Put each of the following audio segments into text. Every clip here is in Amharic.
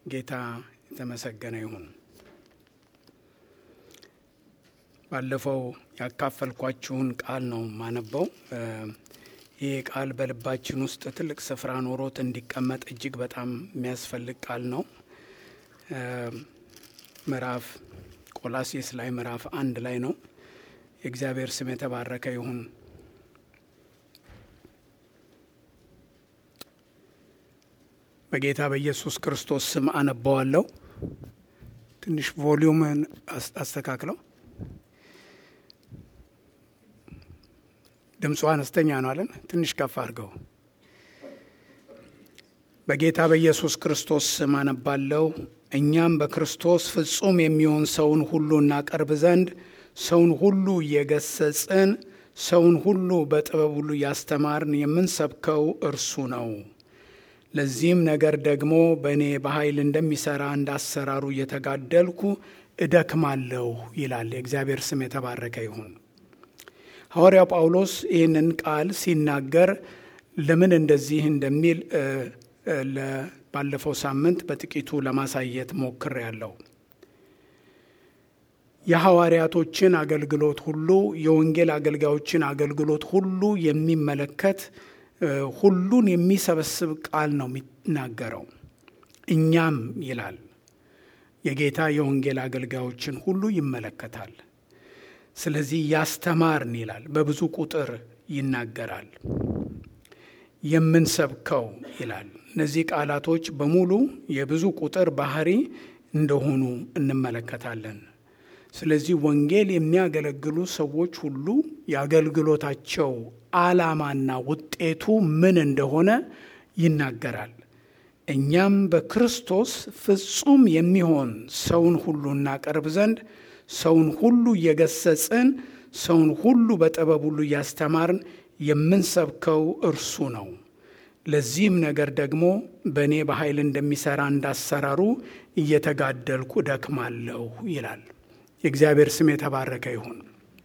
ጌታ የተመሰገነ ይሁን። ባለፈው ያካፈልኳችሁን ቃል ነው ማነበው። ይህ ቃል በልባችን ውስጥ ትልቅ ስፍራ ኖሮት እንዲቀመጥ እጅግ በጣም የሚያስፈልግ ቃል ነው። ምዕራፍ ቆላሴስ ላይ ምዕራፍ አንድ ላይ ነው። የእግዚአብሔር ስም የተባረከ ይሁን። በጌታ በኢየሱስ ክርስቶስ ስም አነባዋለሁ። ትንሽ ቮሊዩምን አስተካክለው። ድምፁ አነስተኛ ነው አለን። ትንሽ ከፍ አድርገው። በጌታ በኢየሱስ ክርስቶስ ስም አነባለሁ። እኛም በክርስቶስ ፍጹም የሚሆን ሰውን ሁሉ እናቀርብ ዘንድ ሰውን ሁሉ እየገሰጽን ሰውን ሁሉ በጥበብ ሁሉ እያስተማርን የምንሰብከው እርሱ ነው። ለዚህም ነገር ደግሞ በእኔ በኃይል እንደሚሠራ እንዳሰራሩ እየተጋደልኩ እደክማለሁ ይላል። የእግዚአብሔር ስም የተባረከ ይሁን። ሐዋርያው ጳውሎስ ይህንን ቃል ሲናገር ለምን እንደዚህ እንደሚል ባለፈው ሳምንት በጥቂቱ ለማሳየት ሞክሬያለሁ። የሐዋርያቶችን አገልግሎት ሁሉ የወንጌል አገልጋዮችን አገልግሎት ሁሉ የሚመለከት ሁሉን የሚሰበስብ ቃል ነው የሚናገረው። እኛም ይላል የጌታ የወንጌል አገልጋዮችን ሁሉ ይመለከታል። ስለዚህ ያስተማርን ይላል። በብዙ ቁጥር ይናገራል። የምንሰብከው ይላል። እነዚህ ቃላቶች በሙሉ የብዙ ቁጥር ባህሪ እንደሆኑ እንመለከታለን። ስለዚህ ወንጌል የሚያገለግሉ ሰዎች ሁሉ የአገልግሎታቸው ዓላማና ውጤቱ ምን እንደሆነ ይናገራል። እኛም በክርስቶስ ፍጹም የሚሆን ሰውን ሁሉ እናቀርብ ዘንድ ሰውን ሁሉ እየገሰጽን ሰውን ሁሉ በጥበብ ሁሉ እያስተማርን የምንሰብከው እርሱ ነው። ለዚህም ነገር ደግሞ በእኔ በኃይል እንደሚሠራ እንዳሰራሩ እየተጋደልኩ እደክማለሁ ይላል። የእግዚአብሔር ስም የተባረከ ይሁን።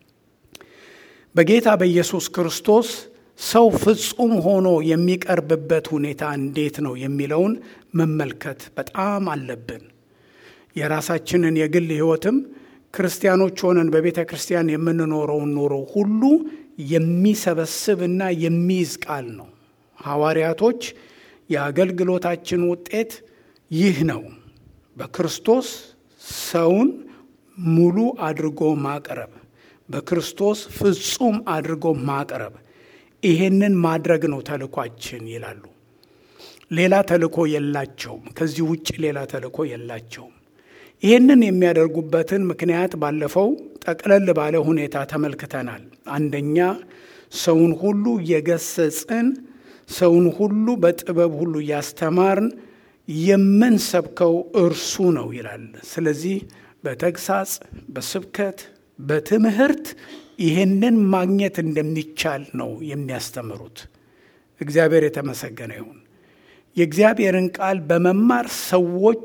በጌታ በኢየሱስ ክርስቶስ ሰው ፍጹም ሆኖ የሚቀርብበት ሁኔታ እንዴት ነው የሚለውን መመልከት በጣም አለብን። የራሳችንን የግል ሕይወትም ክርስቲያኖች ሆነን በቤተ ክርስቲያን የምንኖረውን ኖሮ ሁሉ የሚሰበስብና የሚይዝ ቃል ነው። ሐዋርያቶች የአገልግሎታችን ውጤት ይህ ነው። በክርስቶስ ሰውን ሙሉ አድርጎ ማቅረብ፣ በክርስቶስ ፍጹም አድርጎ ማቅረብ፣ ይሄንን ማድረግ ነው ተልኳችን ይላሉ። ሌላ ተልኮ የላቸውም። ከዚህ ውጭ ሌላ ተልኮ የላቸውም። ይህንን የሚያደርጉበትን ምክንያት ባለፈው ጠቅለል ባለ ሁኔታ ተመልክተናል። አንደኛ ሰውን ሁሉ እየገሰጽን ሰውን ሁሉ በጥበብ ሁሉ እያስተማርን የምንሰብከው እርሱ ነው ይላል። ስለዚህ በተግሳጽ፣ በስብከት፣ በትምህርት ይህንን ማግኘት እንደሚቻል ነው የሚያስተምሩት። እግዚአብሔር የተመሰገነ ይሁን። የእግዚአብሔርን ቃል በመማር ሰዎች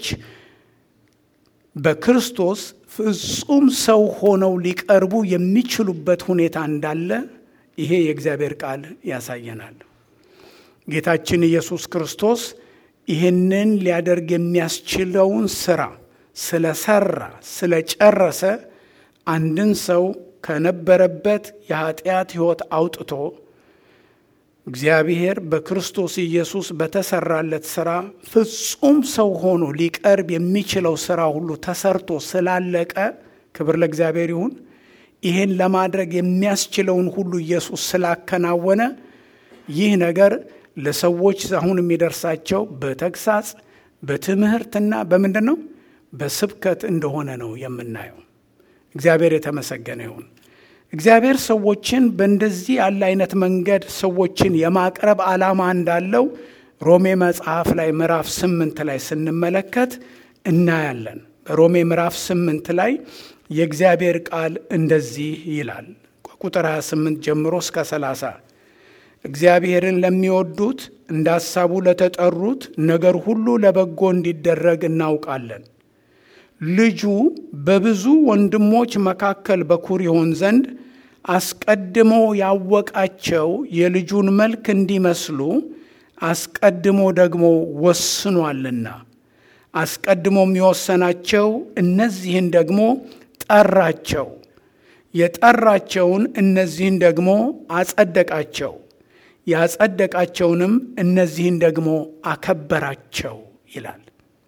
በክርስቶስ ፍጹም ሰው ሆነው ሊቀርቡ የሚችሉበት ሁኔታ እንዳለ ይሄ የእግዚአብሔር ቃል ያሳየናል። ጌታችን ኢየሱስ ክርስቶስ ይህንን ሊያደርግ የሚያስችለውን ስራ ስለሰራ ስለጨረሰ አንድን ሰው ከነበረበት የኃጢአት ሕይወት አውጥቶ እግዚአብሔር በክርስቶስ ኢየሱስ በተሰራለት ስራ ፍጹም ሰው ሆኖ ሊቀርብ የሚችለው ስራ ሁሉ ተሰርቶ ስላለቀ ክብር ለእግዚአብሔር ይሁን። ይህን ለማድረግ የሚያስችለውን ሁሉ ኢየሱስ ስላከናወነ ይህ ነገር ለሰዎች አሁን የሚደርሳቸው በተግሳጽ በትምህርትና በምንድን ነው በስብከት እንደሆነ ነው የምናየው። እግዚአብሔር የተመሰገነ ይሁን። እግዚአብሔር ሰዎችን በእንደዚህ ያለ አይነት መንገድ ሰዎችን የማቅረብ ዓላማ እንዳለው ሮሜ መጽሐፍ ላይ ምዕራፍ ስምንት ላይ ስንመለከት እናያለን። በሮሜ ምዕራፍ ስምንት ላይ የእግዚአብሔር ቃል እንደዚህ ይላል። ቁጥር 28 ጀምሮ እስከ 30 እግዚአብሔርን ለሚወዱት እንደ ሐሳቡ ለተጠሩት ነገር ሁሉ ለበጎ እንዲደረግ እናውቃለን። ልጁ በብዙ ወንድሞች መካከል በኩር ይሆን ዘንድ አስቀድሞ ያወቃቸው የልጁን መልክ እንዲመስሉ አስቀድሞ ደግሞ ወስኗልና አስቀድሞም የወሰናቸው እነዚህን ደግሞ ጠራቸው፣ የጠራቸውን እነዚህን ደግሞ አጸደቃቸው፣ ያጸደቃቸውንም እነዚህን ደግሞ አከበራቸው ይላል።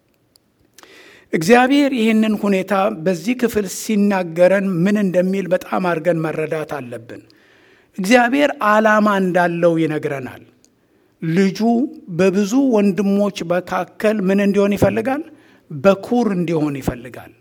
እግዚአብሔር ይህንን ሁኔታ በዚህ ክፍል ሲናገረን ምን እንደሚል በጣም አድርገን መረዳት አለብን። እግዚአብሔር ዓላማ እንዳለው ይነግረናል። ልጁ በብዙ ወንድሞች መካከል ምን እንዲሆን ይፈልጋል? በኩር እንዲሆን ይፈልጋል።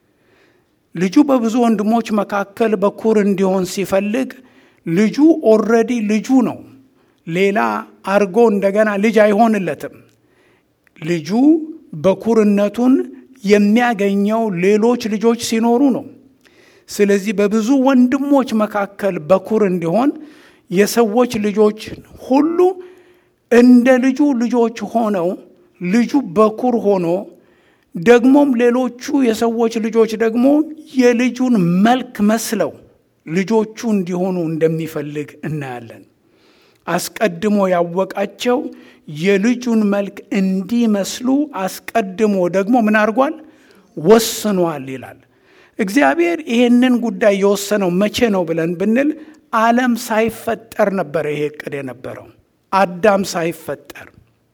ልጁ በብዙ ወንድሞች መካከል በኩር እንዲሆን ሲፈልግ ልጁ ኦልሬዲ ልጁ ነው። ሌላ አርጎ እንደገና ልጅ አይሆንለትም። ልጁ በኩርነቱን የሚያገኘው ሌሎች ልጆች ሲኖሩ ነው። ስለዚህ በብዙ ወንድሞች መካከል በኩር እንዲሆን የሰዎች ልጆች ሁሉ እንደ ልጁ ልጆች ሆነው ልጁ በኩር ሆኖ ደግሞም ሌሎቹ የሰዎች ልጆች ደግሞ የልጁን መልክ መስለው ልጆቹ እንዲሆኑ እንደሚፈልግ እናያለን። አስቀድሞ ያወቃቸው የልጁን መልክ እንዲመስሉ አስቀድሞ ደግሞ ምን አድርጓል? ወስኗል ይላል። እግዚአብሔር ይሄንን ጉዳይ የወሰነው መቼ ነው ብለን ብንል ዓለም ሳይፈጠር ነበረ ይሄ እቅድ የነበረው። አዳም ሳይፈጠር፣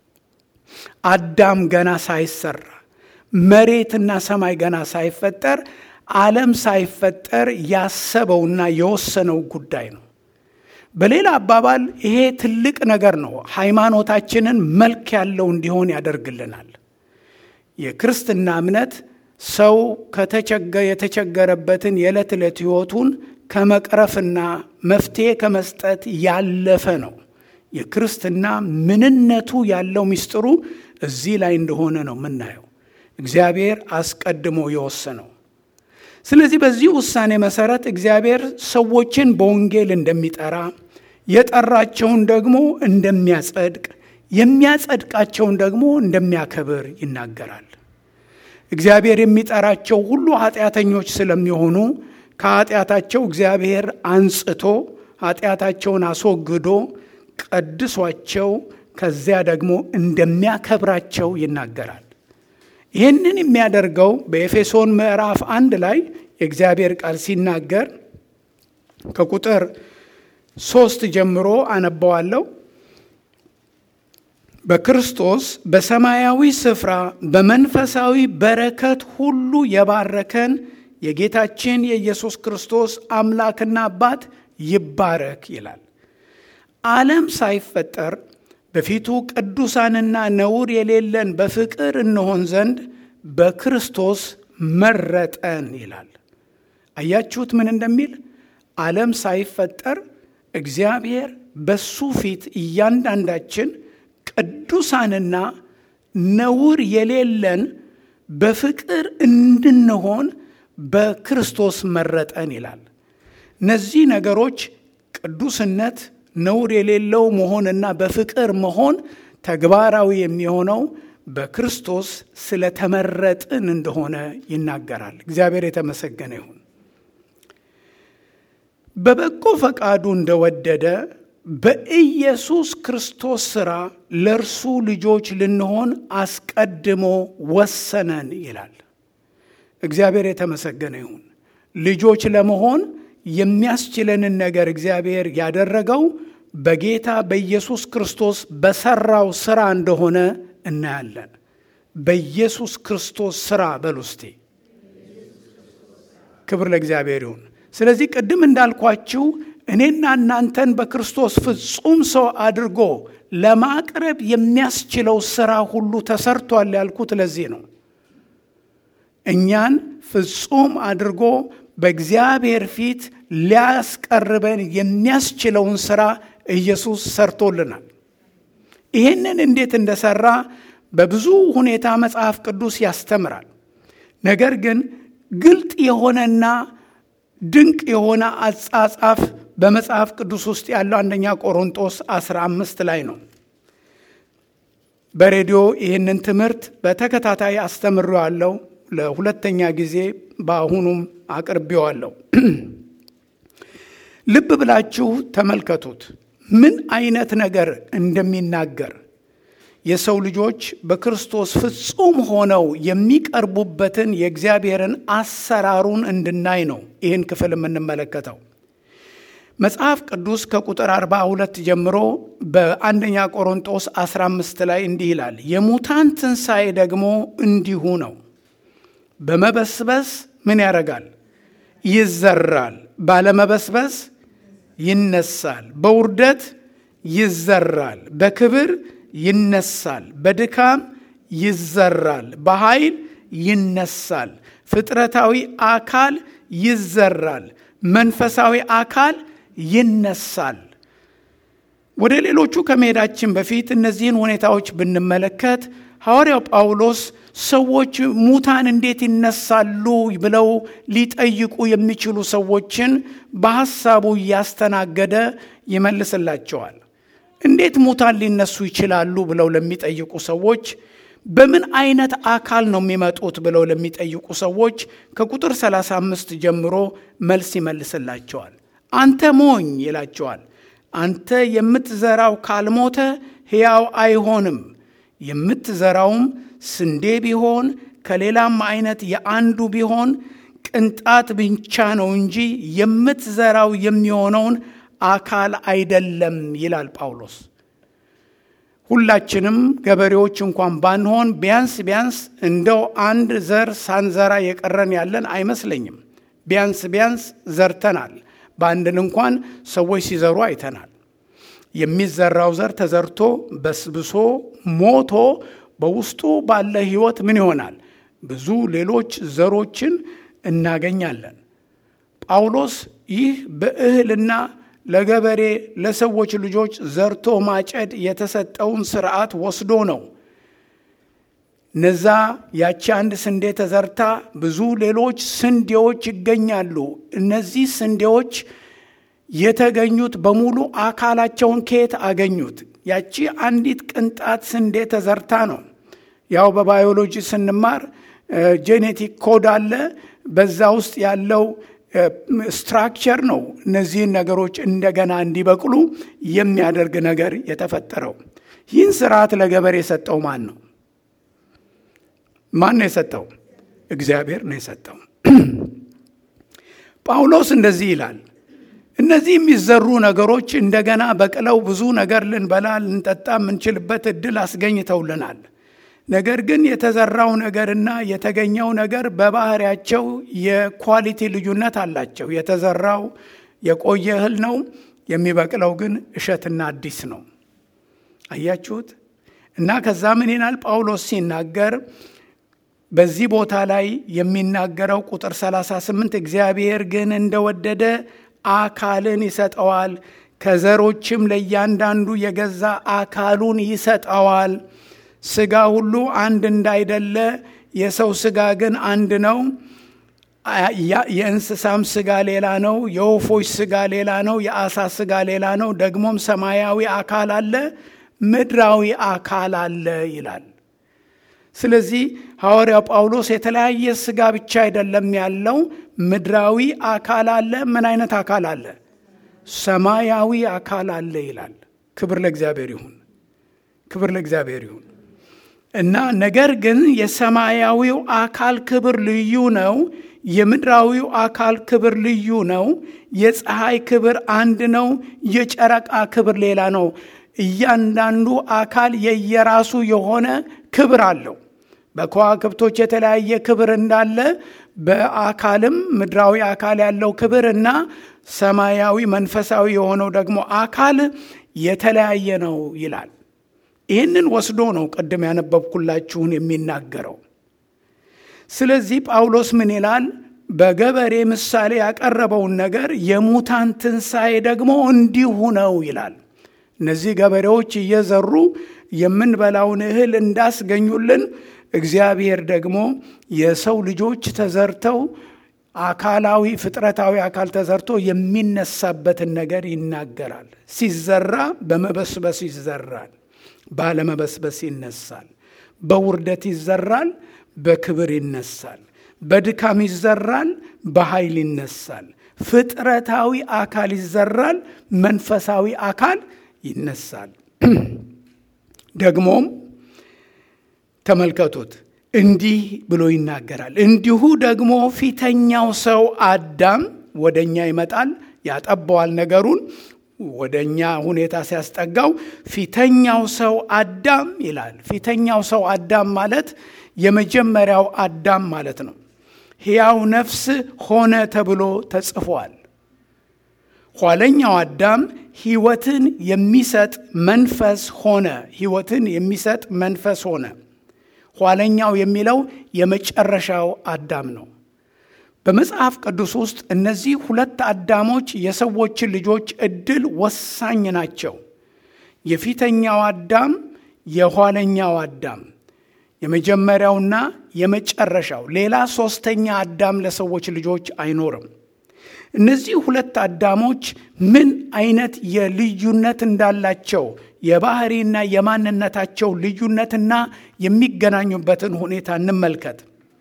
አዳም ገና ሳይሰራ፣ መሬትና ሰማይ ገና ሳይፈጠር፣ ዓለም ሳይፈጠር ያሰበውና የወሰነው ጉዳይ ነው። በሌላ አባባል ይሄ ትልቅ ነገር ነው። ሃይማኖታችንን መልክ ያለው እንዲሆን ያደርግልናል። የክርስትና እምነት ሰው የተቸገረበትን የዕለት ዕለት ሕይወቱን ከመቅረፍና መፍትሔ ከመስጠት ያለፈ ነው። የክርስትና ምንነቱ ያለው ምስጢሩ እዚህ ላይ እንደሆነ ነው የምናየው። እግዚአብሔር አስቀድሞ የወሰነው ስለዚህ በዚህ ውሳኔ መሰረት እግዚአብሔር ሰዎችን በወንጌል እንደሚጠራ የጠራቸውን ደግሞ እንደሚያጸድቅ የሚያጸድቃቸውን ደግሞ እንደሚያከብር ይናገራል። እግዚአብሔር የሚጠራቸው ሁሉ ኃጢአተኞች ስለሚሆኑ ከኃጢአታቸው እግዚአብሔር አንጽቶ ኃጢአታቸውን አስወግዶ ቀድሷቸው ከዚያ ደግሞ እንደሚያከብራቸው ይናገራል። ይህንን የሚያደርገው በኤፌሶን ምዕራፍ አንድ ላይ የእግዚአብሔር ቃል ሲናገር ከቁጥር ሶስት ጀምሮ አነባዋለሁ። በክርስቶስ በሰማያዊ ስፍራ በመንፈሳዊ በረከት ሁሉ የባረከን የጌታችን የኢየሱስ ክርስቶስ አምላክና አባት ይባረክ ይላል። ዓለም ሳይፈጠር በፊቱ ቅዱሳንና ነውር የሌለን በፍቅር እንሆን ዘንድ በክርስቶስ መረጠን ይላል። አያችሁት ምን እንደሚል? ዓለም ሳይፈጠር እግዚአብሔር በሱ ፊት እያንዳንዳችን ቅዱሳንና ነውር የሌለን በፍቅር እንድንሆን በክርስቶስ መረጠን ይላል። እነዚህ ነገሮች ቅዱስነት፣ ነውር የሌለው መሆንና በፍቅር መሆን ተግባራዊ የሚሆነው በክርስቶስ ስለተመረጥን እንደሆነ ይናገራል። እግዚአብሔር የተመሰገነ ይሁን። በበጎ ፈቃዱ እንደወደደ በኢየሱስ ክርስቶስ ሥራ ለእርሱ ልጆች ልንሆን አስቀድሞ ወሰነን ይላል። እግዚአብሔር የተመሰገነ ይሁን። ልጆች ለመሆን የሚያስችለንን ነገር እግዚአብሔር ያደረገው በጌታ በኢየሱስ ክርስቶስ በሰራው ሥራ እንደሆነ እናያለን። በኢየሱስ ክርስቶስ ሥራ በሉስቴ ክብር ለእግዚአብሔር ይሁን። ስለዚህ ቅድም እንዳልኳችሁ እኔና እናንተን በክርስቶስ ፍጹም ሰው አድርጎ ለማቅረብ የሚያስችለው ሥራ ሁሉ ተሰርቷል ያልኩት ለዚህ ነው። እኛን ፍጹም አድርጎ በእግዚአብሔር ፊት ሊያስቀርበን የሚያስችለውን ሥራ ኢየሱስ ሰርቶልናል። ይህንን እንዴት እንደሰራ በብዙ ሁኔታ መጽሐፍ ቅዱስ ያስተምራል። ነገር ግን ግልጥ የሆነና ድንቅ የሆነ አጻጻፍ በመጽሐፍ ቅዱስ ውስጥ ያለው አንደኛ ቆሮንጦስ 15 ላይ ነው። በሬዲዮ ይህንን ትምህርት በተከታታይ አስተምሬዋለሁ። ለሁለተኛ ጊዜ በአሁኑም አቅርቤዋለሁ። ልብ ብላችሁ ተመልከቱት ምን አይነት ነገር እንደሚናገር የሰው ልጆች በክርስቶስ ፍጹም ሆነው የሚቀርቡበትን የእግዚአብሔርን አሰራሩን እንድናይ ነው ይህን ክፍል የምንመለከተው። መጽሐፍ ቅዱስ ከቁጥር 42 ጀምሮ በአንደኛ ቆሮንጦስ 15 ላይ እንዲህ ይላል፣ የሙታን ትንሣኤ ደግሞ እንዲሁ ነው። በመበስበስ ምን ያደርጋል? ይዘራል። ባለመበስበስ ይነሳል። በውርደት ይዘራል። በክብር ይነሳል። በድካም ይዘራል። በኃይል ይነሳል። ፍጥረታዊ አካል ይዘራል። መንፈሳዊ አካል ይነሳል። ወደ ሌሎቹ ከመሄዳችን በፊት እነዚህን ሁኔታዎች ብንመለከት ሐዋርያው ጳውሎስ ሰዎች ሙታን እንዴት ይነሳሉ ብለው ሊጠይቁ የሚችሉ ሰዎችን በሐሳቡ እያስተናገደ ይመልስላቸዋል። እንዴት ሙታን ሊነሱ ይችላሉ ብለው ለሚጠይቁ ሰዎች በምን አይነት አካል ነው የሚመጡት ብለው ለሚጠይቁ ሰዎች ከቁጥር 35 ጀምሮ መልስ ይመልስላቸዋል። አንተ ሞኝ ይላቸዋል። አንተ የምትዘራው ካልሞተ ሕያው አይሆንም። የምትዘራውም ስንዴ ቢሆን ከሌላም አይነት የአንዱ ቢሆን ቅንጣት ብቻ ነው እንጂ የምትዘራው የሚሆነውን አካል አይደለም ይላል ጳውሎስ። ሁላችንም ገበሬዎች እንኳን ባንሆን ቢያንስ ቢያንስ እንደው አንድ ዘር ሳንዘራ የቀረን ያለን አይመስለኝም። ቢያንስ ቢያንስ ዘርተናል። በአንድን እንኳን ሰዎች ሲዘሩ አይተናል። የሚዘራው ዘር ተዘርቶ በስብሶ ሞቶ በውስጡ ባለ ሕይወት ምን ይሆናል? ብዙ ሌሎች ዘሮችን እናገኛለን። ጳውሎስ ይህ በእህልና ለገበሬ ለሰዎች ልጆች ዘርቶ ማጨድ የተሰጠውን ስርዓት ወስዶ ነው። እነዛ ያቺ አንድ ስንዴ ተዘርታ ብዙ ሌሎች ስንዴዎች ይገኛሉ። እነዚህ ስንዴዎች የተገኙት በሙሉ አካላቸውን ከየት አገኙት? ያቺ አንዲት ቅንጣት ስንዴ ተዘርታ ነው። ያው በባዮሎጂ ስንማር ጄኔቲክ ኮድ አለ። በዛ ውስጥ ያለው ስትራክቸር ነው እነዚህን ነገሮች እንደገና እንዲበቅሉ የሚያደርግ ነገር የተፈጠረው። ይህን ስርዓት ለገበሬ የሰጠው ማን ነው? ማን ነው የሰጠው? እግዚአብሔር ነው የሰጠው። ጳውሎስ እንደዚህ ይላል፣ እነዚህ የሚዘሩ ነገሮች እንደገና በቅለው ብዙ ነገር ልንበላ ልንጠጣ የምንችልበት እድል አስገኝተውልናል። ነገር ግን የተዘራው ነገርና የተገኘው ነገር በባህሪያቸው የኳሊቲ ልዩነት አላቸው። የተዘራው የቆየ እህል ነው፣ የሚበቅለው ግን እሸትና አዲስ ነው። አያችሁት? እና ከዛ ምን ይላል ጳውሎስ ሲናገር በዚህ ቦታ ላይ የሚናገረው ቁጥር 38 እግዚአብሔር ግን እንደወደደ አካልን ይሰጠዋል፣ ከዘሮችም ለእያንዳንዱ የገዛ አካሉን ይሰጠዋል። ስጋ ሁሉ አንድ እንዳይደለ የሰው ስጋ ግን አንድ ነው። የእንስሳም ስጋ ሌላ ነው፣ የወፎች ስጋ ሌላ ነው፣ የአሳ ስጋ ሌላ ነው። ደግሞም ሰማያዊ አካል አለ፣ ምድራዊ አካል አለ ይላል። ስለዚህ ሐዋርያው ጳውሎስ የተለያየ ስጋ ብቻ አይደለም ያለው፣ ምድራዊ አካል አለ። ምን አይነት አካል አለ? ሰማያዊ አካል አለ ይላል። ክብር ለእግዚአብሔር ይሁን፣ ክብር ለእግዚአብሔር ይሁን። እና ነገር ግን የሰማያዊው አካል ክብር ልዩ ነው። የምድራዊው አካል ክብር ልዩ ነው። የፀሐይ ክብር አንድ ነው። የጨረቃ ክብር ሌላ ነው። እያንዳንዱ አካል የየራሱ የሆነ ክብር አለው። በከዋክብቶች የተለያየ ክብር እንዳለ በአካልም ምድራዊ አካል ያለው ክብር እና ሰማያዊ መንፈሳዊ የሆነው ደግሞ አካል የተለያየ ነው ይላል። ይህንን ወስዶ ነው ቅድም ያነበብኩላችሁን የሚናገረው። ስለዚህ ጳውሎስ ምን ይላል? በገበሬ ምሳሌ ያቀረበውን ነገር የሙታን ትንሣኤ ደግሞ እንዲሁ ነው ይላል። እነዚህ ገበሬዎች እየዘሩ የምንበላውን እህል እንዳስገኙልን እግዚአብሔር ደግሞ የሰው ልጆች ተዘርተው አካላዊ ፍጥረታዊ አካል ተዘርቶ የሚነሳበትን ነገር ይናገራል። ሲዘራ በመበስበስ ይዘራል፣ ባለመበስበስ ይነሳል። በውርደት ይዘራል፣ በክብር ይነሳል። በድካም ይዘራል፣ በኃይል ይነሳል። ፍጥረታዊ አካል ይዘራል፣ መንፈሳዊ አካል ይነሳል። ደግሞም ተመልከቱት። እንዲህ ብሎ ይናገራል። እንዲሁ ደግሞ ፊተኛው ሰው አዳም ወደ እኛ ይመጣል፣ ያጠባዋል ነገሩን ወደ እኛ ሁኔታ ሲያስጠጋው ፊተኛው ሰው አዳም ይላል። ፊተኛው ሰው አዳም ማለት የመጀመሪያው አዳም ማለት ነው። ሕያው ነፍስ ሆነ ተብሎ ተጽፏል። ኋለኛው አዳም ሕይወትን የሚሰጥ መንፈስ ሆነ። ሕይወትን የሚሰጥ መንፈስ ሆነ። ኋለኛው የሚለው የመጨረሻው አዳም ነው። በመጽሐፍ ቅዱስ ውስጥ እነዚህ ሁለት አዳሞች የሰዎችን ልጆች ዕድል ወሳኝ ናቸው። የፊተኛው አዳም፣ የኋለኛው አዳም፣ የመጀመሪያውና የመጨረሻው ሌላ ሦስተኛ አዳም ለሰዎች ልጆች አይኖርም። እነዚህ ሁለት አዳሞች ምን አይነት የልዩነት እንዳላቸው የባህሪና የማንነታቸው ልዩነትና የሚገናኙበትን ሁኔታ እንመልከት።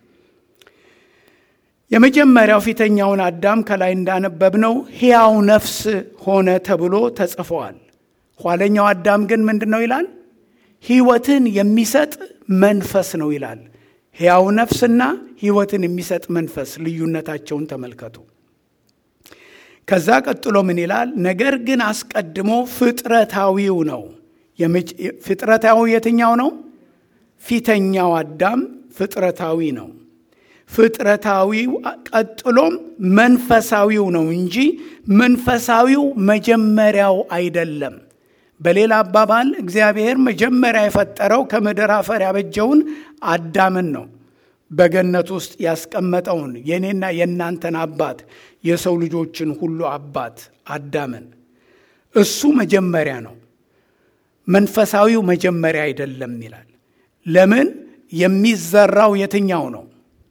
የመጀመሪያው ፊተኛውን አዳም ከላይ እንዳነበብነው ሕያው ነፍስ ሆነ ተብሎ ተጽፈዋል። ኋለኛው አዳም ግን ምንድን ነው ይላል? ሕይወትን የሚሰጥ መንፈስ ነው ይላል። ሕያው ነፍስና ሕይወትን የሚሰጥ መንፈስ ልዩነታቸውን ተመልከቱ። ከዛ ቀጥሎ ምን ይላል? ነገር ግን አስቀድሞ ፍጥረታዊው ነው። ፍጥረታዊ የትኛው ነው? ፊተኛው አዳም ፍጥረታዊ ነው። ፍጥረታዊው ቀጥሎም መንፈሳዊው ነው እንጂ መንፈሳዊው መጀመሪያው አይደለም። በሌላ አባባል እግዚአብሔር መጀመሪያ የፈጠረው ከምድር አፈር ያበጀውን አዳምን ነው። በገነት ውስጥ ያስቀመጠውን የእኔና የእናንተን አባት የሰው ልጆችን ሁሉ አባት አዳምን እሱ መጀመሪያ ነው። መንፈሳዊው መጀመሪያ አይደለም ይላል። ለምን? የሚዘራው የትኛው ነው?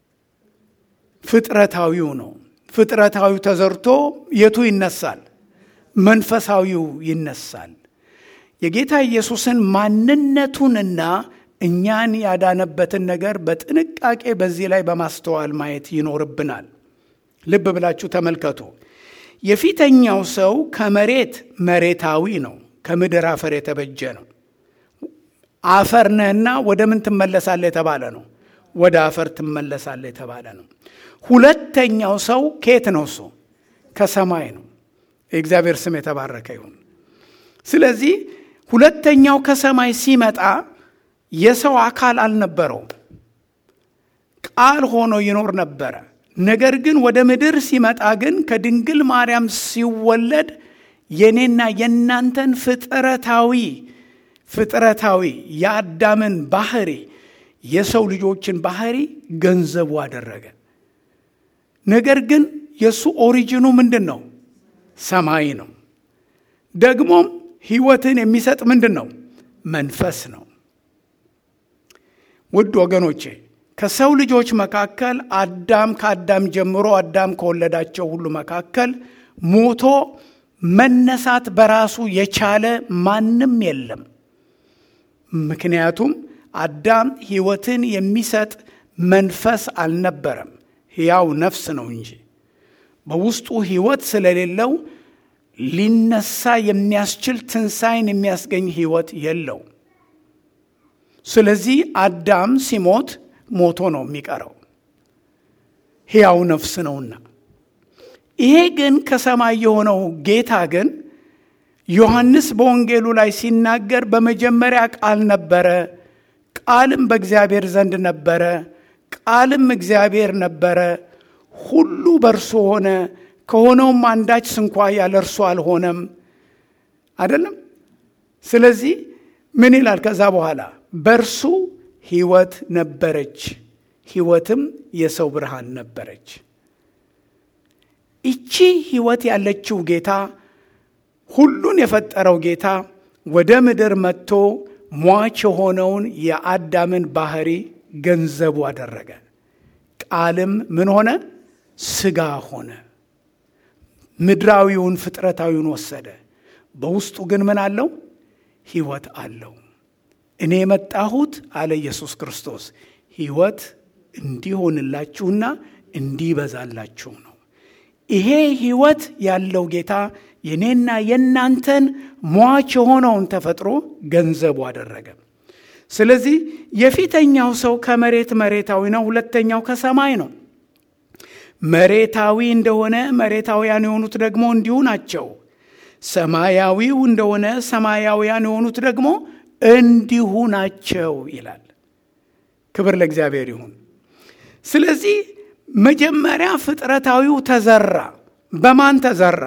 ፍጥረታዊው ነው። ፍጥረታዊው ተዘርቶ የቱ ይነሳል? መንፈሳዊው ይነሳል። የጌታ ኢየሱስን ማንነቱንና እኛን ያዳነበትን ነገር በጥንቃቄ በዚህ ላይ በማስተዋል ማየት ይኖርብናል። ልብ ብላችሁ ተመልከቱ። የፊተኛው ሰው ከመሬት መሬታዊ ነው፣ ከምድር አፈር የተበጀ ነው። አፈር ነህና ወደ ምን ትመለሳለህ የተባለ ነው። ወደ አፈር ትመለሳለህ የተባለ ነው። ሁለተኛው ሰው ከየት ነው? እሱ ከሰማይ ነው። የእግዚአብሔር ስም የተባረከ ይሁን። ስለዚህ ሁለተኛው ከሰማይ ሲመጣ የሰው አካል አልነበረውም። ቃል ሆኖ ይኖር ነበረ። ነገር ግን ወደ ምድር ሲመጣ ግን ከድንግል ማርያም ሲወለድ የኔና የእናንተን ፍጥረታዊ ፍጥረታዊ የአዳምን ባህሪ የሰው ልጆችን ባህሪ ገንዘቡ አደረገ። ነገር ግን የእሱ ኦሪጂኑ ምንድን ነው? ሰማይ ነው። ደግሞም ሕይወትን የሚሰጥ ምንድን ነው? መንፈስ ነው። ውድ ወገኖቼ ከሰው ልጆች መካከል አዳም ከአዳም ጀምሮ አዳም ከወለዳቸው ሁሉ መካከል ሞቶ መነሳት በራሱ የቻለ ማንም የለም። ምክንያቱም አዳም ሕይወትን የሚሰጥ መንፈስ አልነበረም፣ ሕያው ነፍስ ነው እንጂ በውስጡ ሕይወት ስለሌለው ሊነሳ የሚያስችል ትንሣኤን የሚያስገኝ ሕይወት የለው። ስለዚህ አዳም ሲሞት ሞቶ ነው የሚቀረው፣ ሕያው ነፍስ ነውና። ይሄ ግን ከሰማይ የሆነው ጌታ ግን ዮሐንስ በወንጌሉ ላይ ሲናገር በመጀመሪያ ቃል ነበረ፣ ቃልም በእግዚአብሔር ዘንድ ነበረ፣ ቃልም እግዚአብሔር ነበረ፣ ሁሉ በእርሱ ሆነ፣ ከሆነውም አንዳች ስንኳ ያለ እርሱ አልሆነም። አይደለም? ስለዚህ ምን ይላል ከዛ በኋላ በእርሱ ሕይወት ነበረች፣ ሕይወትም የሰው ብርሃን ነበረች። ይቺ ሕይወት ያለችው ጌታ ሁሉን የፈጠረው ጌታ ወደ ምድር መጥቶ ሟች የሆነውን የአዳምን ባህሪ ገንዘቡ አደረገ። ቃልም ምን ሆነ? ሥጋ ሆነ። ምድራዊውን ፍጥረታዊውን ወሰደ። በውስጡ ግን ምን አለው? ሕይወት አለው። እኔ የመጣሁት አለ ኢየሱስ ክርስቶስ ሕይወት እንዲሆንላችሁና እንዲበዛላችሁ ነው። ይሄ ሕይወት ያለው ጌታ የኔና የእናንተን ሟች የሆነውን ተፈጥሮ ገንዘቡ አደረገ። ስለዚህ የፊተኛው ሰው ከመሬት መሬታዊ ነው፣ ሁለተኛው ከሰማይ ነው። መሬታዊ እንደሆነ መሬታውያን የሆኑት ደግሞ እንዲሁ ናቸው። ሰማያዊው እንደሆነ ሰማያውያን የሆኑት ደግሞ እንዲሁ ናቸው ይላል። ክብር ለእግዚአብሔር ይሁን። ስለዚህ መጀመሪያ ፍጥረታዊው ተዘራ። በማን ተዘራ?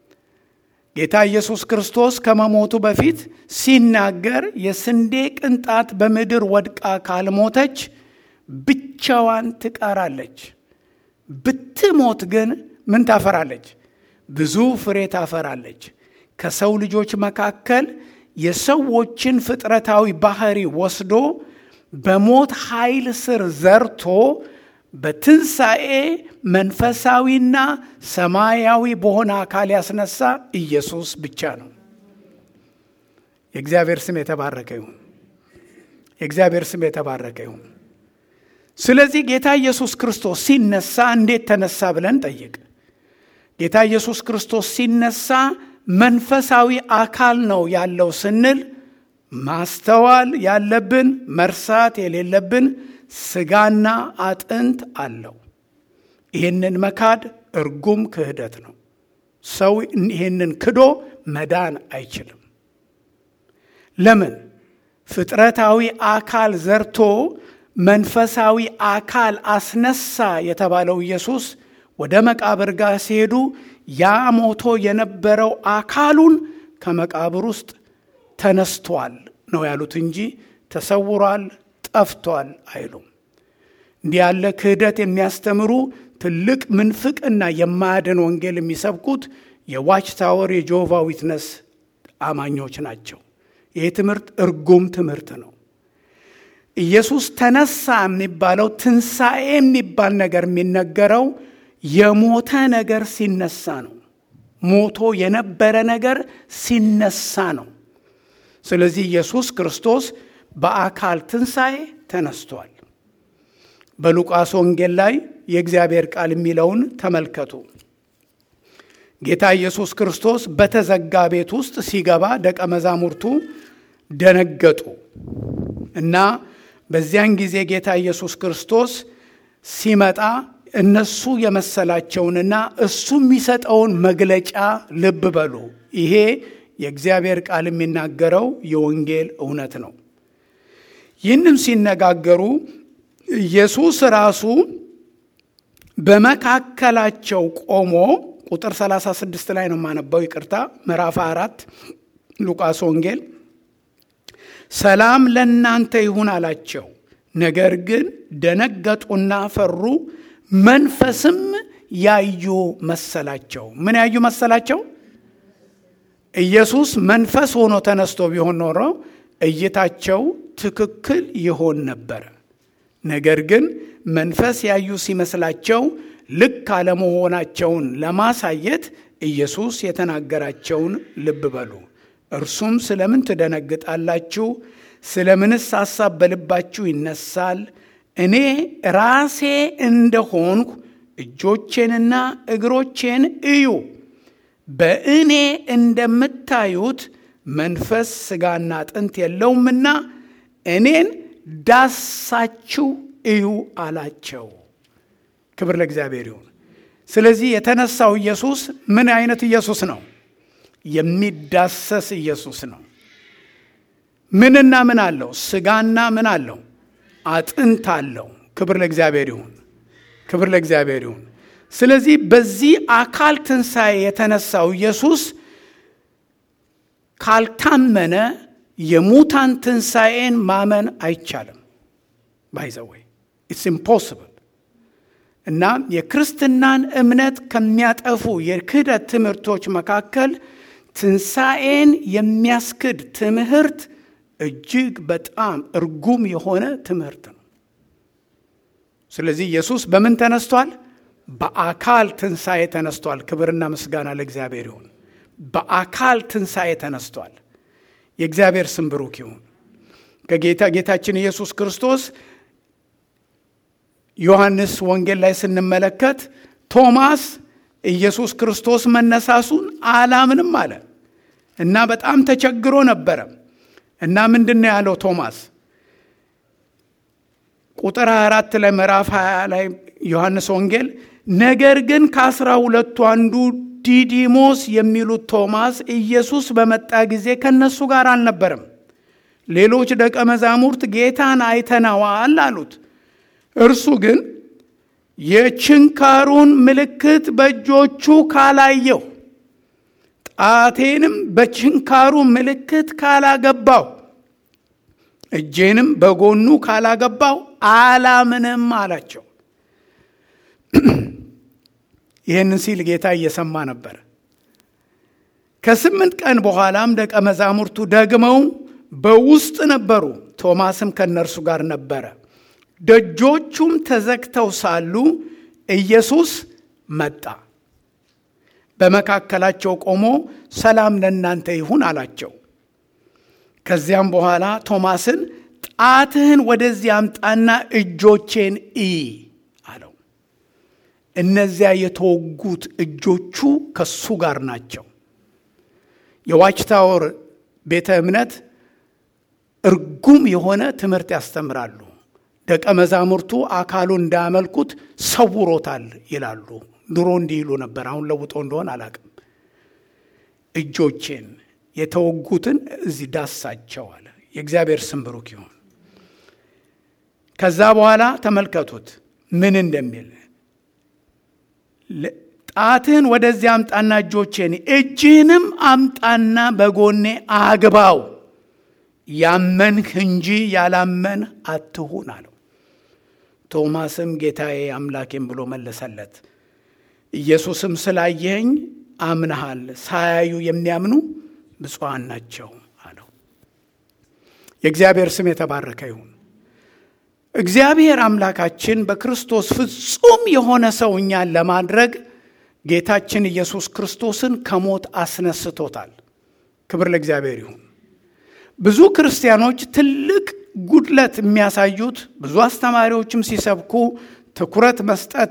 ጌታ ኢየሱስ ክርስቶስ ከመሞቱ በፊት ሲናገር የስንዴ ቅንጣት በምድር ወድቃ ካልሞተች ብቻዋን ትቀራለች፣ ብትሞት ግን ምን ታፈራለች? ብዙ ፍሬ ታፈራለች። ከሰው ልጆች መካከል የሰዎችን ፍጥረታዊ ባህሪ ወስዶ በሞት ኃይል ስር ዘርቶ በትንሣኤ መንፈሳዊና ሰማያዊ በሆነ አካል ያስነሳ ኢየሱስ ብቻ ነው። የእግዚአብሔር ስም የተባረከ ይሁን። የእግዚአብሔር ስም የተባረከ ይሁን። ስለዚህ ጌታ ኢየሱስ ክርስቶስ ሲነሳ እንዴት ተነሳ ብለን ጠይቅ። ጌታ ኢየሱስ ክርስቶስ ሲነሳ መንፈሳዊ አካል ነው ያለው ስንል ማስተዋል ያለብን መርሳት የሌለብን ስጋና አጥንት አለው። ይህንን መካድ እርጉም ክህደት ነው። ሰው ይህንን ክዶ መዳን አይችልም። ለምን? ፍጥረታዊ አካል ዘርቶ መንፈሳዊ አካል አስነሳ የተባለው ኢየሱስ ወደ መቃብር ጋር ሲሄዱ ያ ሞቶ የነበረው አካሉን ከመቃብር ውስጥ ተነስቷል ነው ያሉት እንጂ ተሰውሯል፣ ጠፍቷል አይሉም። እንዲህ ያለ ክህደት የሚያስተምሩ ትልቅ ምንፍቅና የማያድን ወንጌል የሚሰብኩት የዋች ታወር የጆቫ ዊትነስ አማኞች ናቸው። ይህ ትምህርት እርጉም ትምህርት ነው። ኢየሱስ ተነሳ የሚባለው ትንሣኤ የሚባል ነገር የሚነገረው የሞተ ነገር ሲነሳ ነው። ሞቶ የነበረ ነገር ሲነሳ ነው። ስለዚህ ኢየሱስ ክርስቶስ በአካል ትንሣኤ ተነስቷል። በሉቃስ ወንጌል ላይ የእግዚአብሔር ቃል የሚለውን ተመልከቱ። ጌታ ኢየሱስ ክርስቶስ በተዘጋ ቤት ውስጥ ሲገባ ደቀ መዛሙርቱ ደነገጡ እና በዚያን ጊዜ ጌታ ኢየሱስ ክርስቶስ ሲመጣ እነሱ የመሰላቸውንና እሱ የሚሰጠውን መግለጫ ልብ በሉ። ይሄ የእግዚአብሔር ቃል የሚናገረው የወንጌል እውነት ነው። ይህንም ሲነጋገሩ ኢየሱስ ራሱ በመካከላቸው ቆሞ ቁጥር 36 ላይ ነው የማነበው፣ ይቅርታ ምዕራፍ አራት ሉቃስ ወንጌል ሰላም ለእናንተ ይሁን አላቸው። ነገር ግን ደነገጡና ፈሩ፣ መንፈስም ያዩ መሰላቸው። ምን ያዩ መሰላቸው? ኢየሱስ መንፈስ ሆኖ ተነስቶ ቢሆን ኖሮ እይታቸው ትክክል ይሆን ነበረ። ነገር ግን መንፈስ ያዩ ሲመስላቸው ልክ አለመሆናቸውን ለማሳየት ኢየሱስ የተናገራቸውን ልብ በሉ። እርሱም ስለምን ትደነግጣላችሁ? ስለምንስ ሐሳብ በልባችሁ ይነሳል? እኔ ራሴ እንደሆንኩ እጆቼንና እግሮቼን እዩ። በእኔ እንደምታዩት መንፈስ ሥጋና አጥንት የለውምና እኔን ዳሳችሁ እዩ አላቸው። ክብር ለእግዚአብሔር ይሁን። ስለዚህ የተነሳው ኢየሱስ ምን አይነት ኢየሱስ ነው? የሚዳሰስ ኢየሱስ ነው። ምንና ምን አለው? ሥጋና ምን አለው? አጥንት አለው። ክብር ለእግዚአብሔር ይሁን። ክብር ለእግዚአብሔር ይሁን። ስለዚህ በዚህ አካል ትንሣኤ የተነሳው ኢየሱስ ካልታመነ የሙታን ትንሣኤን ማመን አይቻልም። ባይዘወይ ኢትስ ኢምፖስብል እና የክርስትናን እምነት ከሚያጠፉ የክህደት ትምህርቶች መካከል ትንሣኤን የሚያስክድ ትምህርት እጅግ በጣም እርጉም የሆነ ትምህርት ነው። ስለዚህ ኢየሱስ በምን ተነስቷል? በአካል ትንሣኤ ተነስቷል። ክብርና ምስጋና ለእግዚአብሔር ይሁን። በአካል ትንሣኤ ተነስቷል። የእግዚአብሔር ስም ብሩክ ይሁን። ከጌታ ጌታችን ኢየሱስ ክርስቶስ ዮሐንስ ወንጌል ላይ ስንመለከት ቶማስ ኢየሱስ ክርስቶስ መነሳሱን አላምንም አለ እና በጣም ተቸግሮ ነበረ እና ምንድን ነው ያለው ቶማስ? ቁጥር 24 ላይ ምዕራፍ 20 ላይ ዮሐንስ ወንጌል ነገር ግን ከአስራ ሁለቱ አንዱ ዲዲሞስ የሚሉት ቶማስ ኢየሱስ በመጣ ጊዜ ከነሱ ጋር አልነበረም። ሌሎች ደቀ መዛሙርት ጌታን አይተነዋል አሉት። እርሱ ግን የችንካሩን ምልክት በእጆቹ ካላየው፣ ጣቴንም በችንካሩ ምልክት ካላገባው፣ እጄንም በጎኑ ካላገባው አላምንም አላቸው። ይህንን ሲል ጌታ እየሰማ ነበር። ከስምንት ቀን በኋላም ደቀ መዛሙርቱ ደግመው በውስጥ ነበሩ፣ ቶማስም ከእነርሱ ጋር ነበረ። ደጆቹም ተዘግተው ሳሉ ኢየሱስ መጣ፣ በመካከላቸው ቆሞ ሰላም ለእናንተ ይሁን አላቸው። ከዚያም በኋላ ቶማስን ጣትህን ወደዚህ አምጣና እጆቼን እይ አለው። እነዚያ የተወጉት እጆቹ ከሱ ጋር ናቸው። የዋች ታወር ቤተ እምነት እርጉም የሆነ ትምህርት ያስተምራሉ። ደቀ መዛሙርቱ አካሉ እንዳያመልኩት ሰውሮታል ይላሉ። ድሮ እንዲህ ይሉ ነበር። አሁን ለውጦ እንደሆን አላቅም። እጆቼን የተወጉትን እዚህ ዳሳቸው አለ። የእግዚአብሔር ስም ብሩክ ይሁን። ከዛ በኋላ ተመልከቱት ምን እንደሚል ጣትህን ወደዚህ አምጣና እጆቼን እጅህንም አምጣና በጎኔ አግባው ያመንህ እንጂ ያላመንህ አትሁን አለው። ቶማስም ጌታዬ አምላኬም ብሎ መለሰለት። ኢየሱስም ስላየኸኝ አምነሃል፣ ሳያዩ የሚያምኑ ብፁዓን ናቸው አለው። የእግዚአብሔር ስም የተባረከ ይሁን። እግዚአብሔር አምላካችን በክርስቶስ ፍጹም የሆነ ሰው እኛን ለማድረግ ጌታችን ኢየሱስ ክርስቶስን ከሞት አስነስቶታል። ክብር ለእግዚአብሔር ይሁን። ብዙ ክርስቲያኖች ትልቅ ጉድለት የሚያሳዩት ብዙ አስተማሪዎችም ሲሰብኩ ትኩረት መስጠት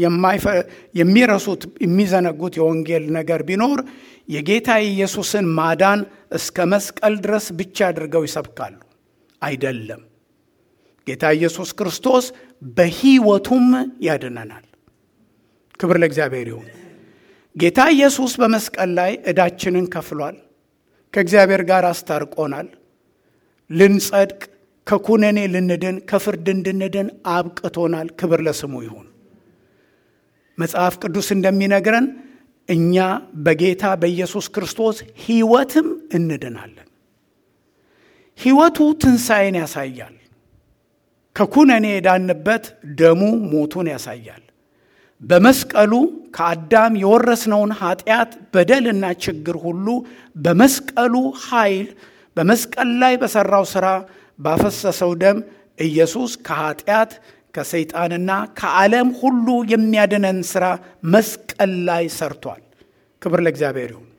የሚረሱት የሚዘነጉት የወንጌል ነገር ቢኖር የጌታ ኢየሱስን ማዳን እስከ መስቀል ድረስ ብቻ አድርገው ይሰብካሉ። አይደለም። ጌታ ኢየሱስ ክርስቶስ በሕይወቱም ያድነናል። ክብር ለእግዚአብሔር ይሁን። ጌታ ኢየሱስ በመስቀል ላይ ዕዳችንን ከፍሏል። ከእግዚአብሔር ጋር አስታርቆናል። ልንጸድቅ፣ ከኩነኔ ልንድን፣ ከፍርድ እንድንድን አብቅቶናል። ክብር ለስሙ ይሁን። መጽሐፍ ቅዱስ እንደሚነግረን እኛ በጌታ በኢየሱስ ክርስቶስ ሕይወትም እንድናለን። ሕይወቱ ትንሣኤን ያሳያል። ከኩነኔ የዳንበት ደሙ ሞቱን ያሳያል። በመስቀሉ ከአዳም የወረስነውን ኃጢአት በደልና ችግር ሁሉ በመስቀሉ ኃይል በመስቀል ላይ በሠራው ሥራ ባፈሰሰው ደም ኢየሱስ ከኃጢአት ከሰይጣንና ከዓለም ሁሉ የሚያድነን ሥራ መስቀል ላይ ሰርቷል። ክብር ለእግዚአብሔር ይሁን።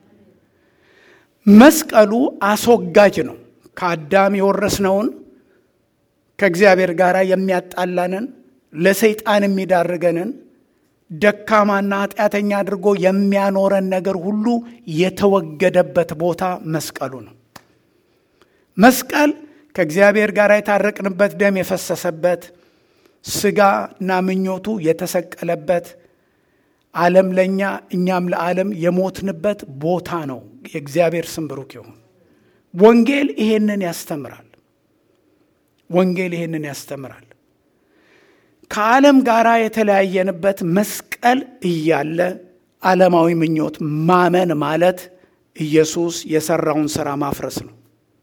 መስቀሉ አስወጋጅ ነው። ከአዳም የወረስነውን ከእግዚአብሔር ጋር የሚያጣላንን ለሰይጣን የሚዳርገንን ደካማና ኃጢአተኛ አድርጎ የሚያኖረን ነገር ሁሉ የተወገደበት ቦታ መስቀሉ ነው። መስቀል ከእግዚአብሔር ጋር የታረቅንበት ደም የፈሰሰበት ስጋና ምኞቱ የተሰቀለበት ዓለም ለእኛ እኛም ለዓለም የሞትንበት ቦታ ነው። የእግዚአብሔር ስም ብሩክ ይሁን። ወንጌል ይሄንን ያስተምራል። ወንጌል ይሄንን ያስተምራል። ከዓለም ጋር የተለያየንበት መስቀል እያለ ዓለማዊ ምኞት ማመን ማለት ኢየሱስ የሰራውን ሥራ ማፍረስ ነው።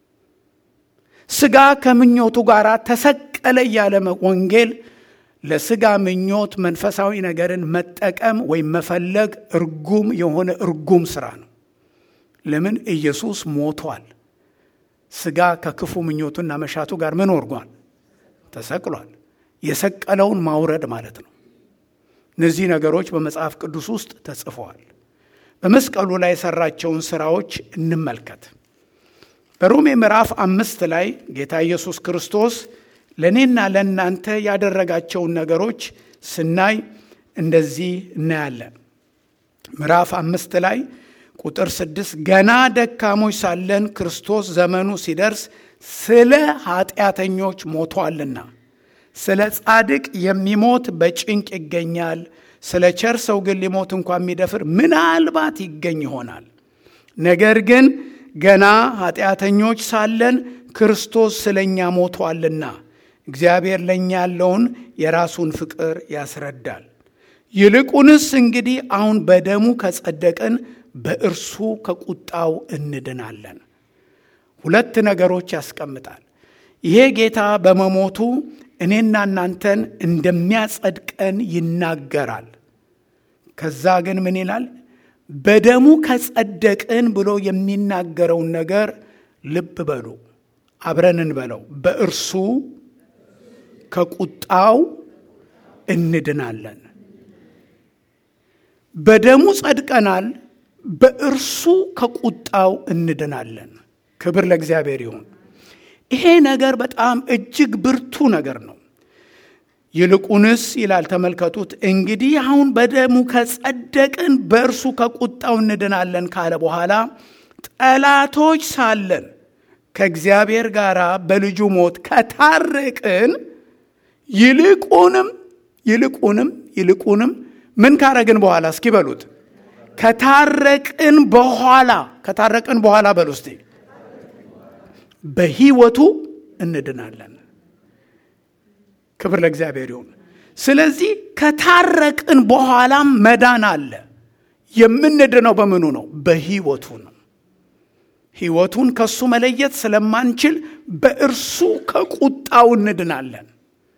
ስጋ ከምኞቱ ጋር ተሰቀለ እያለ ወንጌል ለስጋ ምኞት መንፈሳዊ ነገርን መጠቀም ወይም መፈለግ እርጉም የሆነ እርጉም ስራ ነው። ለምን? ኢየሱስ ሞቷል። ስጋ ከክፉ ምኞቱና መሻቱ ጋር ምን ወርጓል? ተሰቅሏል። የሰቀለውን ማውረድ ማለት ነው። እነዚህ ነገሮች በመጽሐፍ ቅዱስ ውስጥ ተጽፈዋል። በመስቀሉ ላይ የሰራቸውን ስራዎች እንመልከት። በሮሜ ምዕራፍ አምስት ላይ ጌታ ኢየሱስ ክርስቶስ ለእኔና ለእናንተ ያደረጋቸውን ነገሮች ስናይ እንደዚህ እናያለን። ምዕራፍ አምስት ላይ ቁጥር ስድስት ገና ደካሞች ሳለን ክርስቶስ ዘመኑ ሲደርስ ስለ ኃጢአተኞች ሞቷልና ስለ ጻድቅ የሚሞት በጭንቅ ይገኛል። ስለ ቸር ሰው ግን ሊሞት እንኳ የሚደፍር ምናልባት ይገኝ ይሆናል። ነገር ግን ገና ኃጢአተኞች ሳለን ክርስቶስ ስለ እኛ ሞቷልና እግዚአብሔር ለእኛ ያለውን የራሱን ፍቅር ያስረዳል። ይልቁንስ እንግዲህ አሁን በደሙ ከጸደቅን በእርሱ ከቁጣው እንድናለን። ሁለት ነገሮች ያስቀምጣል። ይሄ ጌታ በመሞቱ እኔና እናንተን እንደሚያጸድቀን ይናገራል። ከዛ ግን ምን ይላል? በደሙ ከጸደቅን ብሎ የሚናገረውን ነገር ልብ በሉ፣ አብረን እንበለው። በእርሱ ከቁጣው እንድናለን። በደሙ ጸድቀናል፣ በእርሱ ከቁጣው እንድናለን። ክብር ለእግዚአብሔር ይሁን። ይሄ ነገር በጣም እጅግ ብርቱ ነገር ነው። ይልቁንስ ይላል ተመልከቱት። እንግዲህ አሁን በደሙ ከጸደቅን በእርሱ ከቁጣው እንድናለን ካለ በኋላ ጠላቶች ሳለን ከእግዚአብሔር ጋር በልጁ ሞት ከታረቅን ይልቁንም ይልቁንም ይልቁንም ምን ካረግን በኋላ እስኪ በሉት ከታረቅን በኋላ ከታረቅን በኋላ በሉ እስቲ በሕይወቱ እንድናለን። ክብር ለእግዚአብሔር ይሁን። ስለዚህ ከታረቅን በኋላም መዳን አለ። የምንድነው በምኑ ነው? በሕይወቱ ነው። ሕይወቱን ከሱ መለየት ስለማንችል በእርሱ ከቁጣው እንድናለን።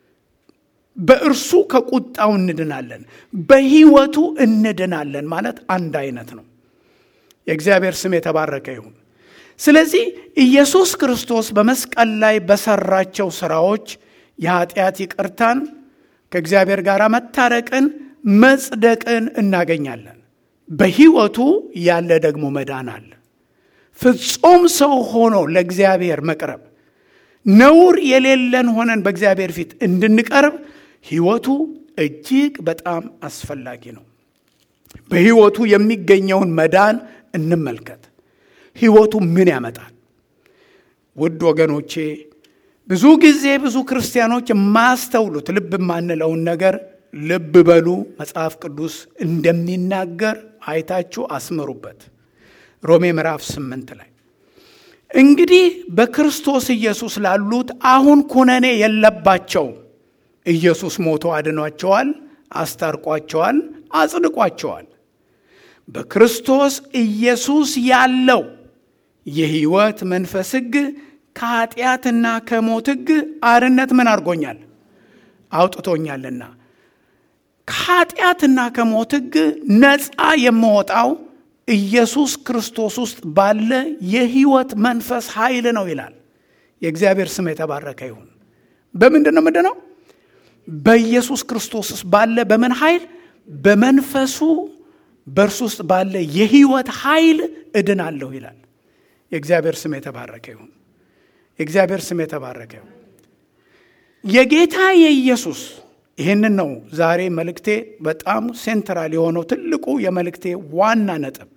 በእርሱ ከቁጣው እንድናለን። በሕይወቱ እንድናለን ማለት አንድ አይነት ነው። የእግዚአብሔር ስም የተባረከ ይሁን። ስለዚህ ኢየሱስ ክርስቶስ በመስቀል ላይ በሰራቸው ስራዎች የኃጢአት ይቅርታን ከእግዚአብሔር ጋር መታረቅን መጽደቅን እናገኛለን። በሕይወቱ ያለ ደግሞ መዳን አለ። ፍጹም ሰው ሆኖ ለእግዚአብሔር መቅረብ ነውር የሌለን ሆነን በእግዚአብሔር ፊት እንድንቀርብ ሕይወቱ እጅግ በጣም አስፈላጊ ነው። በሕይወቱ የሚገኘውን መዳን እንመልከት። ሕይወቱ ምን ያመጣል? ውድ ወገኖቼ ብዙ ጊዜ ብዙ ክርስቲያኖች የማያስተውሉት ልብ የማንለውን ነገር ልብ በሉ። መጽሐፍ ቅዱስ እንደሚናገር አይታችሁ አስምሩበት። ሮሜ ምዕራፍ ስምንት ላይ እንግዲህ በክርስቶስ ኢየሱስ ላሉት አሁን ኩነኔ የለባቸውም። ኢየሱስ ሞቶ አድኗቸዋል፣ አስታርቋቸዋል፣ አጽድቋቸዋል። በክርስቶስ ኢየሱስ ያለው የሕይወት መንፈስ ሕግ ከኃጢአትና ከሞት ሕግ አርነት ምን አድርጎኛል? አውጥቶኛልና ከኃጢአትና ከሞት ሕግ ነፃ የምወጣው ኢየሱስ ክርስቶስ ውስጥ ባለ የሕይወት መንፈስ ኃይል ነው ይላል። የእግዚአብሔር ስም የተባረከ ይሁን። በምንድን ነው ምንድን ነው? በኢየሱስ ክርስቶስ ውስጥ ባለ በምን ኃይል? በመንፈሱ በእርሱ ውስጥ ባለ የሕይወት ኃይል እድናለሁ ይላል። የእግዚአብሔር ስም የተባረከ ይሁን። የእግዚአብሔር ስም የተባረከ ይሁን። የጌታ የኢየሱስ ይህንን ነው ዛሬ መልእክቴ በጣም ሴንትራል የሆነው ትልቁ የመልእክቴ ዋና ነጥብ።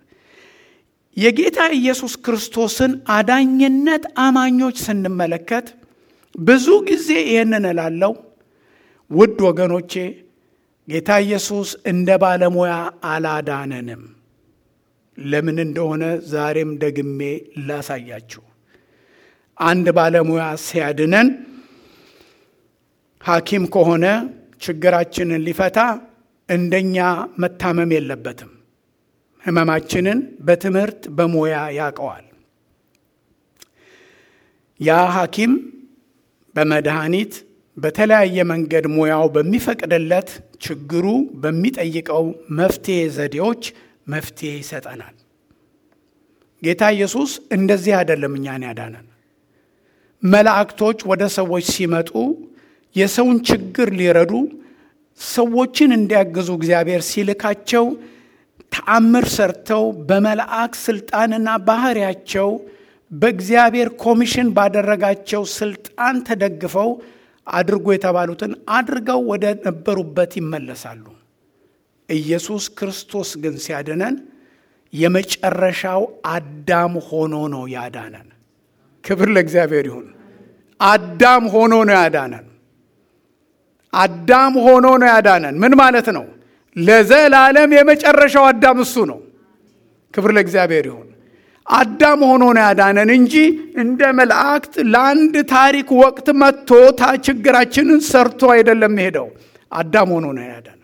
የጌታ ኢየሱስ ክርስቶስን አዳኝነት አማኞች ስንመለከት ብዙ ጊዜ ይህንን እላለው፣ ውድ ወገኖቼ ጌታ ኢየሱስ እንደ ባለሙያ አላዳነንም። ለምን እንደሆነ ዛሬም ደግሜ ላሳያችሁ። አንድ ባለሙያ ሲያድነን ሐኪም ከሆነ ችግራችንን ሊፈታ እንደኛ መታመም የለበትም። ሕመማችንን በትምህርት በሙያ ያውቀዋል። ያ ሐኪም በመድኃኒት በተለያየ መንገድ ሙያው በሚፈቅድለት ችግሩ በሚጠይቀው መፍትሄ ዘዴዎች መፍትሄ ይሰጠናል። ጌታ ኢየሱስ እንደዚህ አይደለም እኛን ያዳነን። መላእክቶች ወደ ሰዎች ሲመጡ የሰውን ችግር ሊረዱ ሰዎችን እንዲያግዙ እግዚአብሔር ሲልካቸው ተአምር ሰርተው በመልአክ ስልጣንና ባህሪያቸው በእግዚአብሔር ኮሚሽን ባደረጋቸው ስልጣን ተደግፈው አድርጎ የተባሉትን አድርገው ወደ ነበሩበት ይመለሳሉ። ኢየሱስ ክርስቶስ ግን ሲያድነን የመጨረሻው አዳም ሆኖ ነው ያዳነን። ክብር ለእግዚአብሔር ይሁን። አዳም ሆኖ ነው ያዳነን። አዳም ሆኖ ነው ያዳነን። ምን ማለት ነው? ለዘላለም የመጨረሻው አዳም እሱ ነው። ክብር ለእግዚአብሔር ይሁን። አዳም ሆኖ ነው ያዳነን እንጂ እንደ መላእክት ለአንድ ታሪክ ወቅት መጥቶ ችግራችንን ሰርቶ አይደለም ሄደው። አዳም ሆኖ ነው ያዳነን።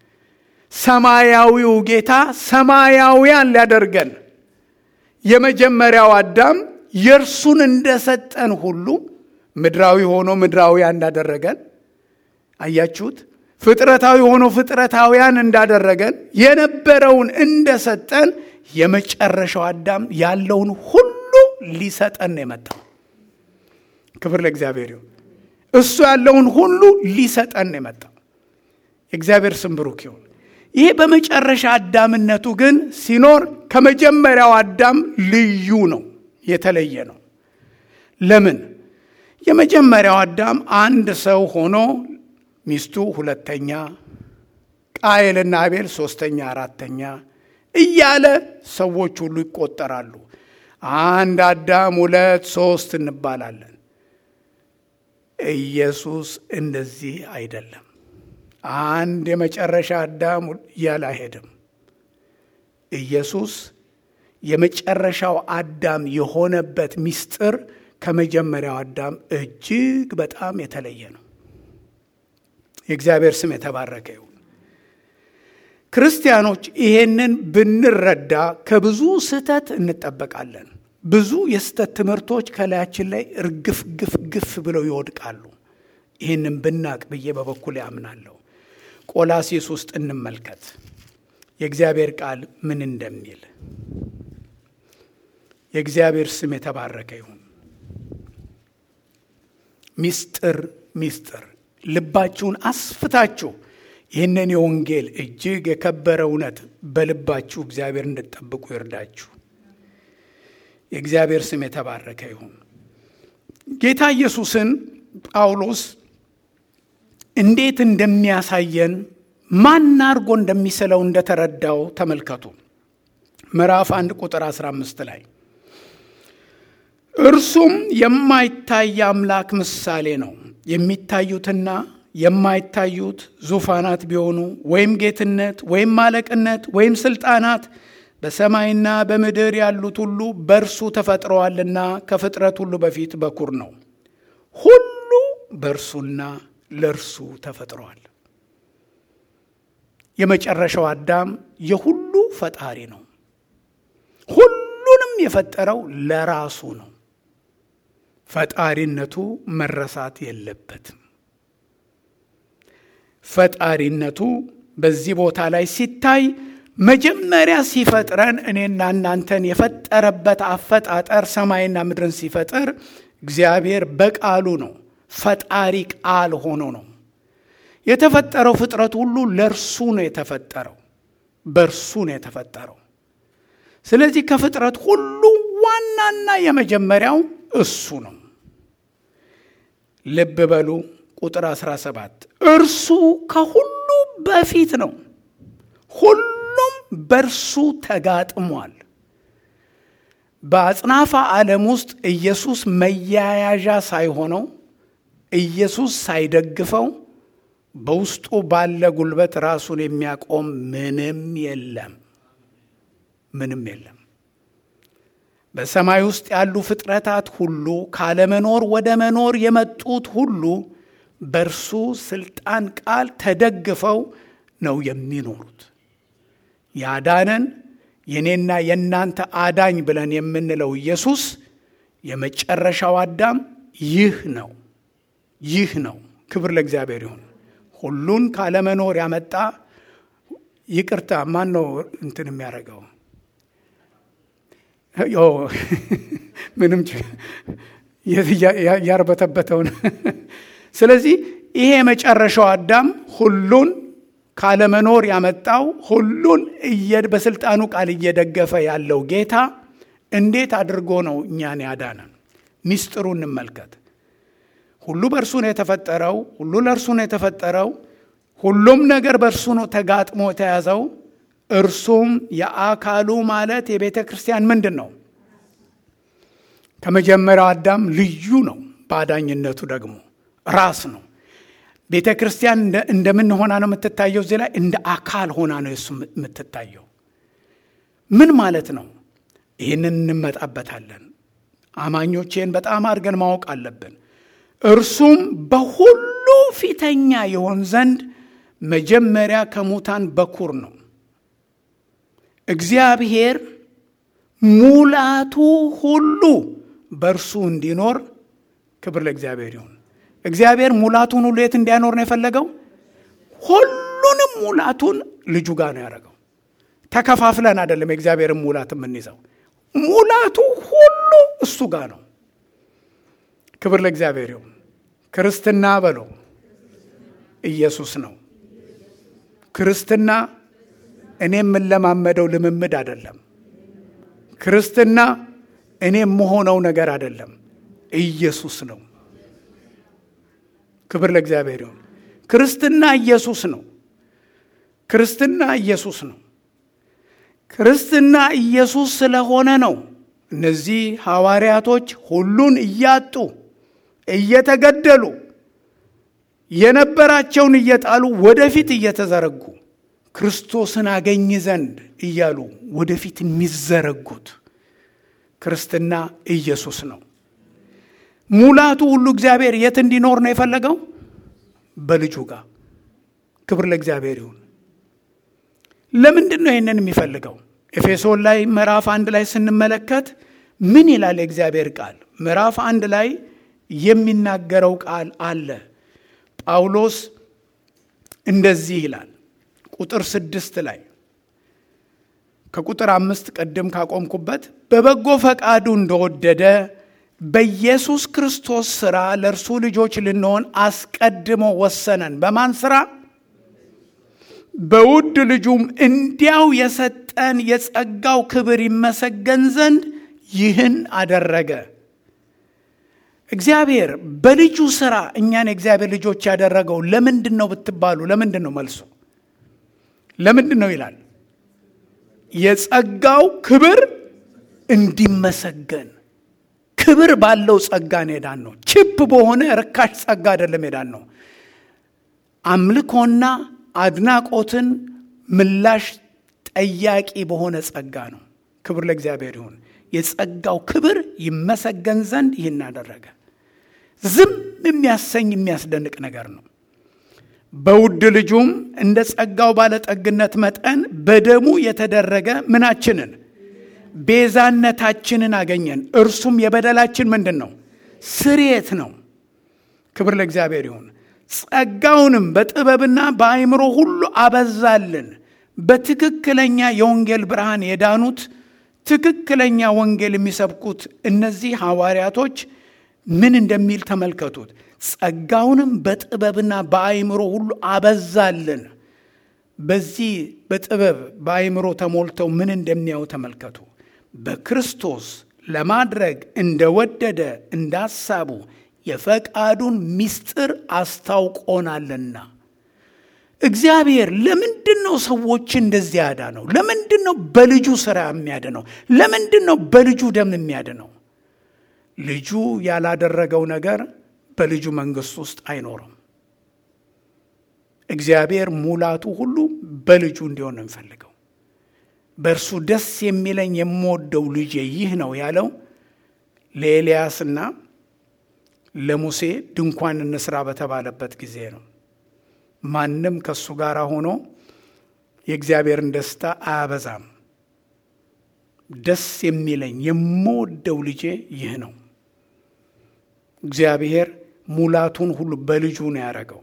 ሰማያዊው ጌታ ሰማያውያን ሊያደርገን የመጀመሪያው አዳም የእርሱን እንደሰጠን ሁሉ ምድራዊ ሆኖ ምድራውያን እንዳደረገን አያችሁት። ፍጥረታዊ ሆኖ ፍጥረታውያን እንዳደረገን የነበረውን እንደሰጠን የመጨረሻው አዳም ያለውን ሁሉ ሊሰጠን ነው የመጣው። ክብር ለእግዚአብሔር ይሁን። እሱ ያለውን ሁሉ ሊሰጠን ነው የመጣው። የእግዚአብሔር ስም ብሩክ ይሁን። ይሄ በመጨረሻ አዳምነቱ ግን ሲኖር ከመጀመሪያው አዳም ልዩ ነው፣ የተለየ ነው። ለምን? የመጀመሪያው አዳም አንድ ሰው ሆኖ ሚስቱ ሁለተኛ፣ ቃየልና አቤል ሶስተኛ፣ አራተኛ እያለ ሰዎች ሁሉ ይቆጠራሉ። አንድ አዳም ሁለት ሶስት እንባላለን። ኢየሱስ እንደዚህ አይደለም። አንድ የመጨረሻ አዳም እያለ አይሄድም። ኢየሱስ የመጨረሻው አዳም የሆነበት ምስጢር ከመጀመሪያው አዳም እጅግ በጣም የተለየ ነው። የእግዚአብሔር ስም የተባረከ ይሁን። ክርስቲያኖች ይሄንን ብንረዳ ከብዙ ስህተት እንጠበቃለን። ብዙ የስህተት ትምህርቶች ከላያችን ላይ እርግፍ ግፍ ግፍ ብለው ይወድቃሉ። ይህንን ብናቅ ብዬ በበኩል ያምናለሁ። ቆላሴስ ውስጥ እንመልከት የእግዚአብሔር ቃል ምን እንደሚል። የእግዚአብሔር ስም የተባረከ ይሁን። ሚስጥር ሚስጥር ልባችሁን አስፍታችሁ ይህንን የወንጌል እጅግ የከበረ እውነት በልባችሁ እግዚአብሔር እንድትጠብቁ ይርዳችሁ። የእግዚአብሔር ስም የተባረከ ይሁን። ጌታ ኢየሱስን ጳውሎስ እንዴት እንደሚያሳየን ማን አድርጎ እንደሚስለው እንደተረዳው ተመልከቱ። ምዕራፍ አንድ ቁጥር 15 ላይ እርሱም የማይታይ አምላክ ምሳሌ ነው። የሚታዩትና የማይታዩት ዙፋናት ቢሆኑ ወይም ጌትነት ወይም አለቅነት ወይም ስልጣናት በሰማይና በምድር ያሉት ሁሉ በእርሱ ተፈጥረዋልና ከፍጥረት ሁሉ በፊት በኩር ነው። ሁሉ በእርሱና ለእርሱ ተፈጥረዋል። የመጨረሻው አዳም የሁሉ ፈጣሪ ነው። ሁሉንም የፈጠረው ለራሱ ነው። ፈጣሪነቱ መረሳት የለበትም። ፈጣሪነቱ በዚህ ቦታ ላይ ሲታይ መጀመሪያ ሲፈጥረን እኔና እናንተን የፈጠረበት አፈጣጠር ሰማይና ምድርን ሲፈጥር እግዚአብሔር በቃሉ ነው። ፈጣሪ ቃል ሆኖ ነው የተፈጠረው። ፍጥረት ሁሉ ለእርሱ ነው የተፈጠረው፣ በእርሱ ነው የተፈጠረው። ስለዚህ ከፍጥረት ሁሉ ዋናና የመጀመሪያው እሱ ነው። ልብ በሉ ቁጥር 17 እርሱ ከሁሉ በፊት ነው፣ ሁሉም በእርሱ ተጋጥሟል። በአጽናፈ ዓለም ውስጥ ኢየሱስ መያያዣ ሳይሆነው ኢየሱስ ሳይደግፈው በውስጡ ባለ ጉልበት ራሱን የሚያቆም ምንም የለም፣ ምንም የለም። በሰማይ ውስጥ ያሉ ፍጥረታት ሁሉ ካለመኖር ወደ መኖር የመጡት ሁሉ በእርሱ ስልጣን ቃል ተደግፈው ነው የሚኖሩት። ያዳነን የኔና የእናንተ አዳኝ ብለን የምንለው ኢየሱስ የመጨረሻው አዳም ይህ ነው። ይህ ነው። ክብር ለእግዚአብሔር ይሁን። ሁሉን ካለመኖር ያመጣ ይቅርታ፣ ማን ነው እንትን የሚያደርገው? ምንም ያርበተበተውን። ስለዚህ ይሄ የመጨረሻው አዳም ሁሉን ካለመኖር ያመጣው ሁሉን በስልጣኑ ቃል እየደገፈ ያለው ጌታ እንዴት አድርጎ ነው እኛን ያዳነን? ሚስጥሩ እንመልከት። ሁሉ በእርሱ ነው የተፈጠረው። ሁሉ ለእርሱ ነው የተፈጠረው። ሁሉም ነገር በእርሱ ነው ተጋጥሞ የተያዘው። እርሱም የአካሉ ማለት የቤተ ክርስቲያን ምንድን ነው? ከመጀመሪያው አዳም ልዩ ነው። በአዳኝነቱ ደግሞ ራስ ነው። ቤተ ክርስቲያን እንደምን ሆና ነው የምትታየው? እዚህ ላይ እንደ አካል ሆና ነው የሱ የምትታየው። ምን ማለት ነው? ይህንን እንመጣበታለን። አማኞች ይህን በጣም አድርገን ማወቅ አለብን። እርሱም በሁሉ ፊተኛ የሆን ዘንድ መጀመሪያ ከሙታን በኩር ነው። እግዚአብሔር ሙላቱ ሁሉ በእርሱ እንዲኖር ክብር ለእግዚአብሔር ይሁን። እግዚአብሔር ሙላቱን ሁሉ የት እንዲያኖር ነው የፈለገው? ሁሉንም ሙላቱን ልጁ ጋር ነው ያደረገው። ተከፋፍለን አይደለም የእግዚአብሔርን ሙላት የምንይዘው። ሙላቱ ሁሉ እሱ ጋር ነው። ክብር ለእግዚአብሔር ይሁን። ክርስትና በለው ኢየሱስ ነው። ክርስትና እኔ የምለማመደው ልምምድ አይደለም። ክርስትና እኔ የምሆነው ነገር አይደለም። ኢየሱስ ነው። ክብር ለእግዚአብሔር ይሁን። ክርስትና ኢየሱስ ነው። ክርስትና ኢየሱስ ነው። ክርስትና ኢየሱስ ስለሆነ ነው እነዚህ ሐዋርያቶች ሁሉን እያጡ እየተገደሉ የነበራቸውን እየጣሉ ወደፊት እየተዘረጉ ክርስቶስን አገኝ ዘንድ እያሉ ወደፊት የሚዘረጉት ክርስትና ኢየሱስ ነው። ሙላቱ ሁሉ እግዚአብሔር የት እንዲኖር ነው የፈለገው? በልጁ ጋር። ክብር ለእግዚአብሔር ይሁን። ለምንድን ነው ይህንን የሚፈልገው? ኤፌሶን ላይ ምዕራፍ አንድ ላይ ስንመለከት ምን ይላል የእግዚአብሔር ቃል? ምዕራፍ አንድ ላይ የሚናገረው ቃል አለ። ጳውሎስ እንደዚህ ይላል ቁጥር ስድስት ላይ ከቁጥር አምስት ቅድም ካቆምኩበት በበጎ ፈቃዱ እንደወደደ በኢየሱስ ክርስቶስ ሥራ ለእርሱ ልጆች ልንሆን አስቀድሞ ወሰነን። በማን ሥራ? በውድ ልጁም እንዲያው የሰጠን የጸጋው ክብር ይመሰገን ዘንድ ይህን አደረገ። እግዚአብሔር በልጁ ሥራ እኛን የእግዚአብሔር ልጆች ያደረገው ለምንድን ነው ብትባሉ፣ ለምንድን ነው መልሱ? ለምንድን ነው ይላል? የጸጋው ክብር እንዲመሰገን ክብር ባለው ጸጋ ነው የዳን ነው። ችፕ በሆነ ርካሽ ጸጋ አይደለም የዳን ነው። አምልኮና አድናቆትን ምላሽ ጠያቂ በሆነ ጸጋ ነው። ክብር ለእግዚአብሔር ይሁን። የጸጋው ክብር ይመሰገን ዘንድ ይህን አደረገ። ዝም የሚያሰኝ የሚያስደንቅ ነገር ነው። በውድ ልጁም እንደ ጸጋው ባለጠግነት መጠን በደሙ የተደረገ ምናችንን ቤዛነታችንን አገኘን። እርሱም የበደላችን ምንድን ነው? ስርየት ነው። ክብር ለእግዚአብሔር ይሁን። ጸጋውንም በጥበብና በአእምሮ ሁሉ አበዛልን። በትክክለኛ የወንጌል ብርሃን የዳኑት ትክክለኛ ወንጌል የሚሰብኩት እነዚህ ሐዋርያቶች ምን እንደሚል ተመልከቱት። ጸጋውንም በጥበብና በአእምሮ ሁሉ አበዛልን። በዚህ በጥበብ በአእምሮ ተሞልተው ምን እንደሚያዩ ተመልከቱ። በክርስቶስ ለማድረግ እንደወደደ እንደ ሐሳቡ የፈቃዱን ምስጢር አስታውቆናልና። እግዚአብሔር ለምንድን ነው ሰዎች እንደዚህ ያዳነው? ለምንድን ነው በልጁ ሥራ የሚያድነው? ለምንድን ነው በልጁ ደም የሚያድነው? ልጁ ያላደረገው ነገር በልጁ መንግሥት ውስጥ አይኖርም። እግዚአብሔር ሙላቱ ሁሉ በልጁ እንዲሆን ነው የሚፈልገው። በእርሱ ደስ የሚለኝ የምወደው ልጄ ይህ ነው ያለው ለኤልያስና ለሙሴ ድንኳን እንስራ በተባለበት ጊዜ ነው። ማንም ከእሱ ጋር ሆኖ የእግዚአብሔርን ደስታ አያበዛም። ደስ የሚለኝ የምወደው ልጄ ይህ ነው። እግዚአብሔር ሙላቱን ሁሉ በልጁ ነው ያደረገው።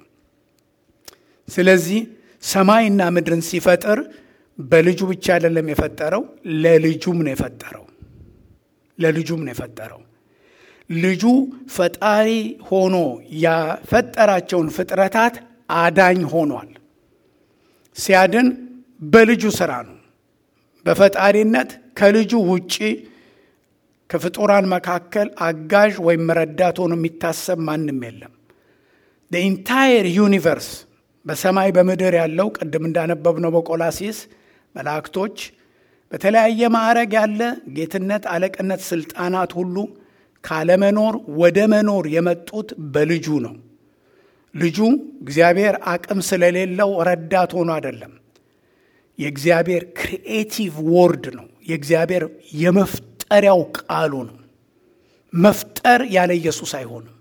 ስለዚህ ሰማይና ምድርን ሲፈጥር በልጁ ብቻ አይደለም የፈጠረው፣ ለልጁም ነው የፈጠረው። ለልጁም ነው የፈጠረው። ልጁ ፈጣሪ ሆኖ ያፈጠራቸውን ፍጥረታት አዳኝ ሆኗል። ሲያድን በልጁ ስራ ነው። በፈጣሪነት ከልጁ ውጪ ከፍጡራን መካከል አጋዥ ወይም ረዳት ሆኖ የሚታሰብ ማንም የለም። ኢንታየር ዩኒቨርስ በሰማይ በምድር ያለው ቅድም እንዳነበብነው በቆላሲስ መላእክቶች፣ በተለያየ ማዕረግ ያለ ጌትነት፣ አለቅነት፣ ስልጣናት ሁሉ ካለመኖር ወደ መኖር የመጡት በልጁ ነው። ልጁ እግዚአብሔር አቅም ስለሌለው ረዳት ሆኖ አይደለም። የእግዚአብሔር ክሪኤቲቭ ወርድ ነው። የእግዚአብሔር የመፍጠሪያው ቃሉ ነው። መፍጠር ያለ ኢየሱስ አይሆንም።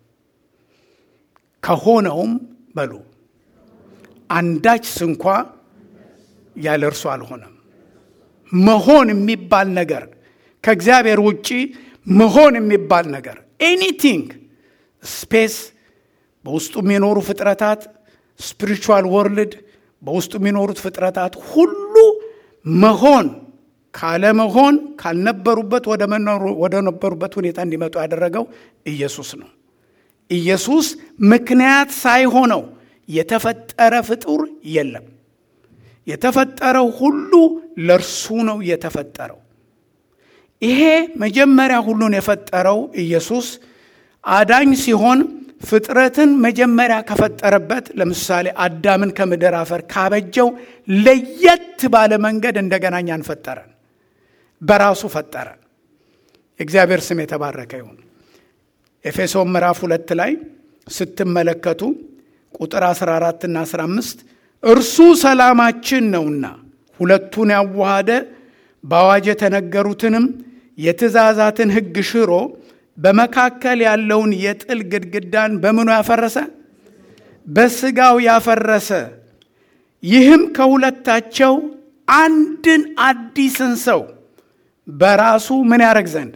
ከሆነውም በሉ አንዳች ስንኳ ያለ እርሱ አልሆነም። መሆን የሚባል ነገር ከእግዚአብሔር ውጪ መሆን የሚባል ነገር ኤኒቲንግ ስፔስ በውስጡ የሚኖሩ ፍጥረታት ስፒሪቹዋል ወርልድ በውስጡ የሚኖሩት ፍጥረታት ሁሉ መሆን ካለመሆን ካልነበሩበት ወደ ነበሩበት ሁኔታ እንዲመጡ ያደረገው ኢየሱስ ነው። ኢየሱስ ምክንያት ሳይሆነው የተፈጠረ ፍጡር የለም። የተፈጠረው ሁሉ ለእርሱ ነው የተፈጠረው። ይሄ መጀመሪያ ሁሉን የፈጠረው ኢየሱስ አዳኝ ሲሆን ፍጥረትን መጀመሪያ ከፈጠረበት ለምሳሌ አዳምን ከምድር አፈር ካበጀው ለየት ባለ መንገድ እንደገና እኛን ፈጠረን፣ በራሱ ፈጠረን። የእግዚአብሔር ስም የተባረከ ይሁን። ኤፌሶን ምዕራፍ ሁለት ላይ ስትመለከቱ ቁጥር 14 እና 15 እርሱ ሰላማችን ነውና ሁለቱን ያዋሃደ በአዋጅ የተነገሩትንም የትእዛዛትን ሕግ ሽሮ በመካከል ያለውን የጥል ግድግዳን በምኑ ያፈረሰ? በስጋው ያፈረሰ። ይህም ከሁለታቸው አንድን አዲስን ሰው በራሱ ምን ያደረግ ዘንድ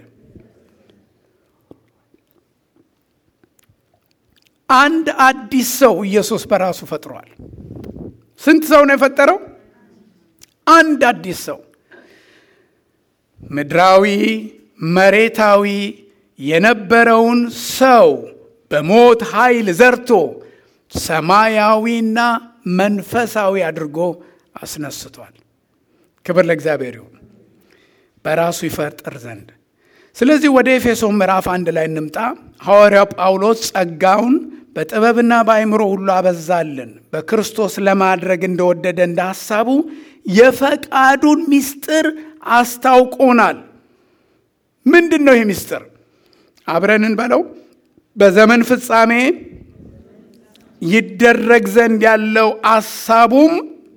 አንድ አዲስ ሰው ኢየሱስ በራሱ ፈጥሯል። ስንት ሰው ነው የፈጠረው? አንድ አዲስ ሰው ምድራዊ መሬታዊ የነበረውን ሰው በሞት ኃይል ዘርቶ ሰማያዊና መንፈሳዊ አድርጎ አስነስቷል። ክብር ለእግዚአብሔር ይሁን። በራሱ ይፈጥር ዘንድ ስለዚህ ወደ ኤፌሶን ምዕራፍ አንድ ላይ እንምጣ። ሐዋርያው ጳውሎስ ጸጋውን በጥበብና በአይምሮ ሁሉ አበዛልን፣ በክርስቶስ ለማድረግ እንደወደደ እንደ ሐሳቡ የፈቃዱን ምስጢር አስታውቆናል። ምንድን ነው ይህ ምስጢር? አብረንን በለው። በዘመን ፍጻሜ ይደረግ ዘንድ ያለው አሳቡም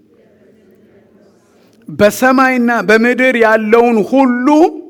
በሰማይና በምድር ያለውን ሁሉ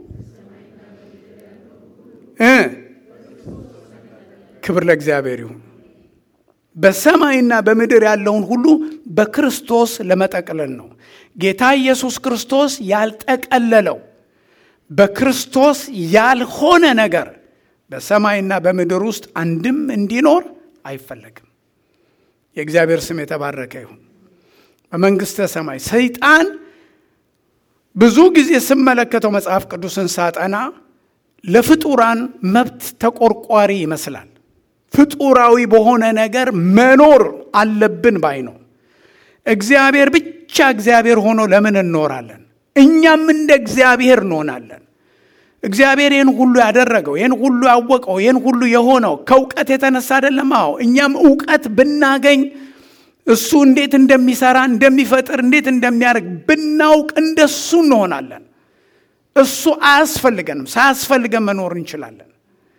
ክብር ለእግዚአብሔር ይሁን። በሰማይና በምድር ያለውን ሁሉ በክርስቶስ ለመጠቅለል ነው። ጌታ ኢየሱስ ክርስቶስ ያልጠቀለለው በክርስቶስ ያልሆነ ነገር በሰማይና በምድር ውስጥ አንድም እንዲኖር አይፈለግም። የእግዚአብሔር ስም የተባረከ ይሁን። በመንግሥተ ሰማይ ሰይጣን ብዙ ጊዜ ስመለከተው መጽሐፍ ቅዱስን ሳጠና ለፍጡራን መብት ተቆርቋሪ ይመስላል። ፍጡራዊ በሆነ ነገር መኖር አለብን ባይ ነው። እግዚአብሔር ብቻ እግዚአብሔር ሆኖ ለምን እንኖራለን? እኛም እንደ እግዚአብሔር እንሆናለን። እግዚአብሔር ይህን ሁሉ ያደረገው ይህን ሁሉ ያወቀው ይህን ሁሉ የሆነው ከእውቀት የተነሳ አይደለም። አዎ እኛም እውቀት ብናገኝ እሱ እንዴት እንደሚሰራ እንደሚፈጥር፣ እንዴት እንደሚያደርግ ብናውቅ እንደሱ እንሆናለን። እሱ አያስፈልገንም። ሳያስፈልገን መኖር እንችላለን።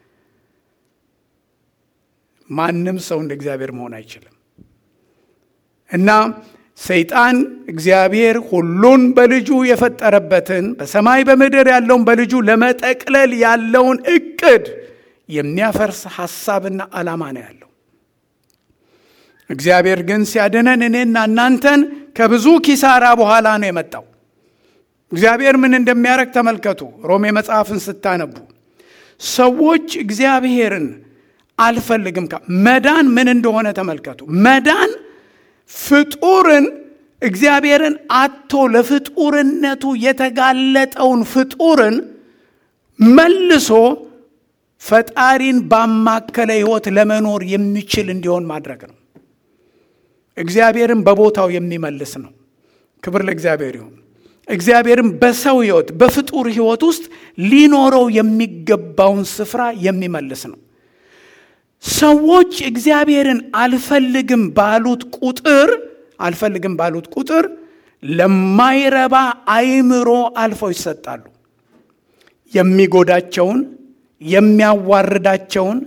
ማንም ሰው እንደ እግዚአብሔር መሆን አይችልም እና ሰይጣን እግዚአብሔር ሁሉን በልጁ የፈጠረበትን በሰማይ በምድር ያለውን በልጁ ለመጠቅለል ያለውን እቅድ የሚያፈርስ ሐሳብና ዓላማ ነው ያለው። እግዚአብሔር ግን ሲያድነን እኔና እናንተን ከብዙ ኪሳራ በኋላ ነው የመጣው። እግዚአብሔር ምን እንደሚያደርግ ተመልከቱ። ሮሜ መጽሐፍን ስታነቡ ሰዎች እግዚአብሔርን አልፈልግም መዳን ምን እንደሆነ ተመልከቱ። መዳን ፍጡርን እግዚአብሔርን አቶ ለፍጡርነቱ የተጋለጠውን ፍጡርን መልሶ ፈጣሪን ባማከለ ሕይወት ለመኖር የሚችል እንዲሆን ማድረግ ነው። እግዚአብሔርን በቦታው የሚመልስ ነው። ክብር ለእግዚአብሔር ይሁን። እግዚአብሔርን በሰው ሕይወት በፍጡር ሕይወት ውስጥ ሊኖረው የሚገባውን ስፍራ የሚመልስ ነው። ሰዎች እግዚአብሔርን አልፈልግም ባሉት ቁጥር አልፈልግም ባሉት ቁጥር ለማይረባ አይምሮ አልፈው ይሰጣሉ። የሚጎዳቸውን፣ የሚያዋርዳቸውን፣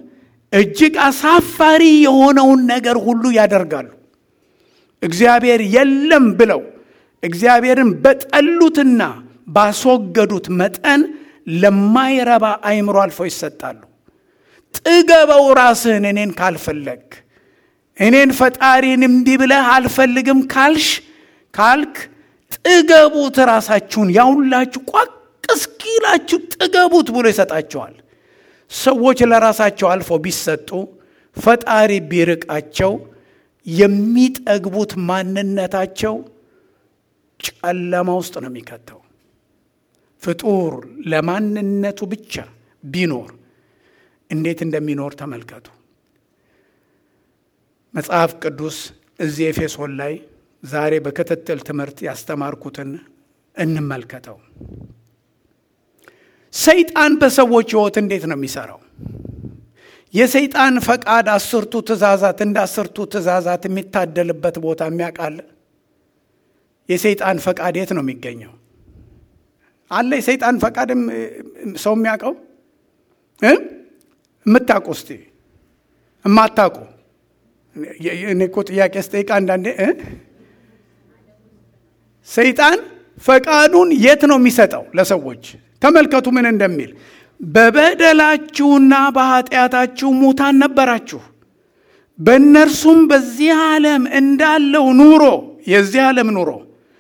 እጅግ አሳፋሪ የሆነውን ነገር ሁሉ ያደርጋሉ። እግዚአብሔር የለም ብለው እግዚአብሔርን በጠሉትና ባስወገዱት መጠን ለማይረባ አይምሮ አልፈው ይሰጣሉ። ጥገበው ራስህን እኔን ካልፈለግ እኔን ፈጣሪን እምቢ ብለህ አልፈልግም ካልሽ ካልክ ጥገቡት፣ ራሳችሁን ያውላችሁ ቋቅ እስኪላችሁ ጥገቡት ብሎ ይሰጣቸዋል። ሰዎች ለራሳቸው አልፈው ቢሰጡ ፈጣሪ ቢርቃቸው የሚጠግቡት ማንነታቸው ጨለማ ውስጥ ነው የሚከተው። ፍጡር ለማንነቱ ብቻ ቢኖር እንዴት እንደሚኖር ተመልከቱ። መጽሐፍ ቅዱስ እዚህ ኤፌሶን ላይ ዛሬ በክትትል ትምህርት ያስተማርኩትን እንመልከተው። ሰይጣን በሰዎች ሕይወት እንዴት ነው የሚሰራው? የሰይጣን ፈቃድ አስርቱ ትእዛዛት እንደ አስርቱ ትእዛዛት የሚታደልበት ቦታ የሚያውቃል? የሰይጣን ፈቃድ የት ነው የሚገኘው? አለ የሰይጣን ፈቃድም ሰው የሚያውቀው የምታውቁ እስቲ የማታውቁ እኔ እኮ ጥያቄ ስጠይቅ አንዳንዴ ሰይጣን ፈቃዱን የት ነው የሚሰጠው ለሰዎች? ተመልከቱ ምን እንደሚል በበደላችሁና በኃጢአታችሁ ሙታን ነበራችሁ፣ በእነርሱም በዚህ ዓለም እንዳለው ኑሮ የዚህ ዓለም ኑሮ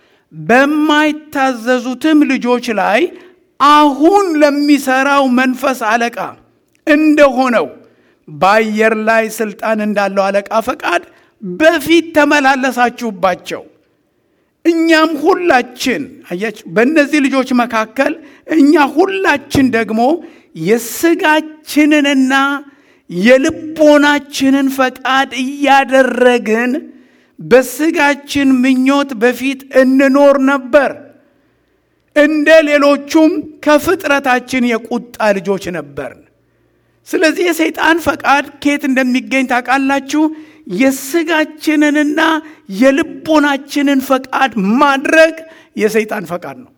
በማይታዘዙትም ልጆች ላይ አሁን ለሚሰራው መንፈስ አለቃ እንደሆነው በአየር ላይ ስልጣን እንዳለው አለቃ ፈቃድ በፊት ተመላለሳችሁባቸው። እኛም ሁላችን አያችሁ፣ በእነዚህ ልጆች መካከል እኛ ሁላችን ደግሞ የስጋችንንና የልቦናችንን ፈቃድ እያደረግን በስጋችን ምኞት በፊት እንኖር ነበር። እንደ ሌሎቹም ከፍጥረታችን የቁጣ ልጆች ነበርን። ስለዚህ የሰይጣን ፈቃድ ከየት እንደሚገኝ ታውቃላችሁ? የስጋችንንና የልቦናችንን ፈቃድ ማድረግ የሰይጣን ፈቃድ ነው።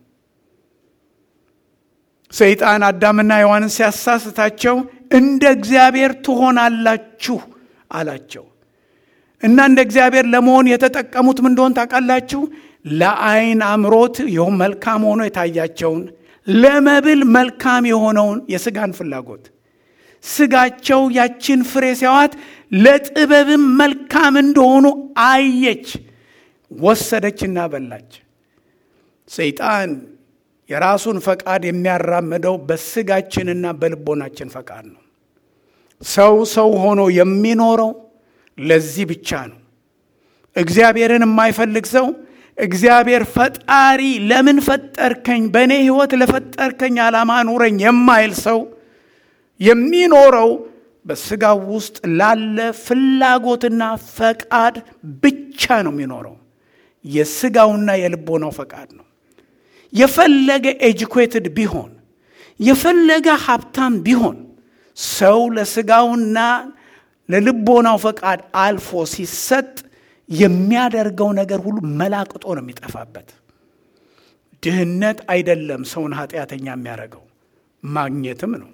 ሰይጣን አዳምና ሔዋንን ሲያሳስታቸው እንደ እግዚአብሔር ትሆናላችሁ አላቸው እና እንደ እግዚአብሔር ለመሆን የተጠቀሙት ምን እንደሆን ታውቃላችሁ? ለዓይን አምሮት ይኸውም መልካም ሆኖ የታያቸውን ለመብል መልካም የሆነውን የስጋን ፍላጎት ስጋቸው ያችን ፍሬ ሲያዋት ለጥበብም መልካም እንደሆኑ አየች፣ ወሰደችና በላች። ሰይጣን የራሱን ፈቃድ የሚያራምደው በስጋችንና በልቦናችን ፈቃድ ነው። ሰው ሰው ሆኖ የሚኖረው ለዚህ ብቻ ነው። እግዚአብሔርን የማይፈልግ ሰው እግዚአብሔር ፈጣሪ ለምን ፈጠርከኝ፣ በእኔ ሕይወት ለፈጠርከኝ ዓላማ ኑረኝ የማይል ሰው የሚኖረው በስጋው ውስጥ ላለ ፍላጎትና ፈቃድ ብቻ ነው የሚኖረው። የስጋውና የልቦናው ፈቃድ ነው። የፈለገ ኤጁኬትድ ቢሆን የፈለገ ሀብታም ቢሆን ሰው ለስጋውና ለልቦናው ፈቃድ አልፎ ሲሰጥ የሚያደርገው ነገር ሁሉ መላቅጦ ነው የሚጠፋበት። ድህነት አይደለም ሰውን ኃጢአተኛ የሚያደርገው ማግኘትም ነው።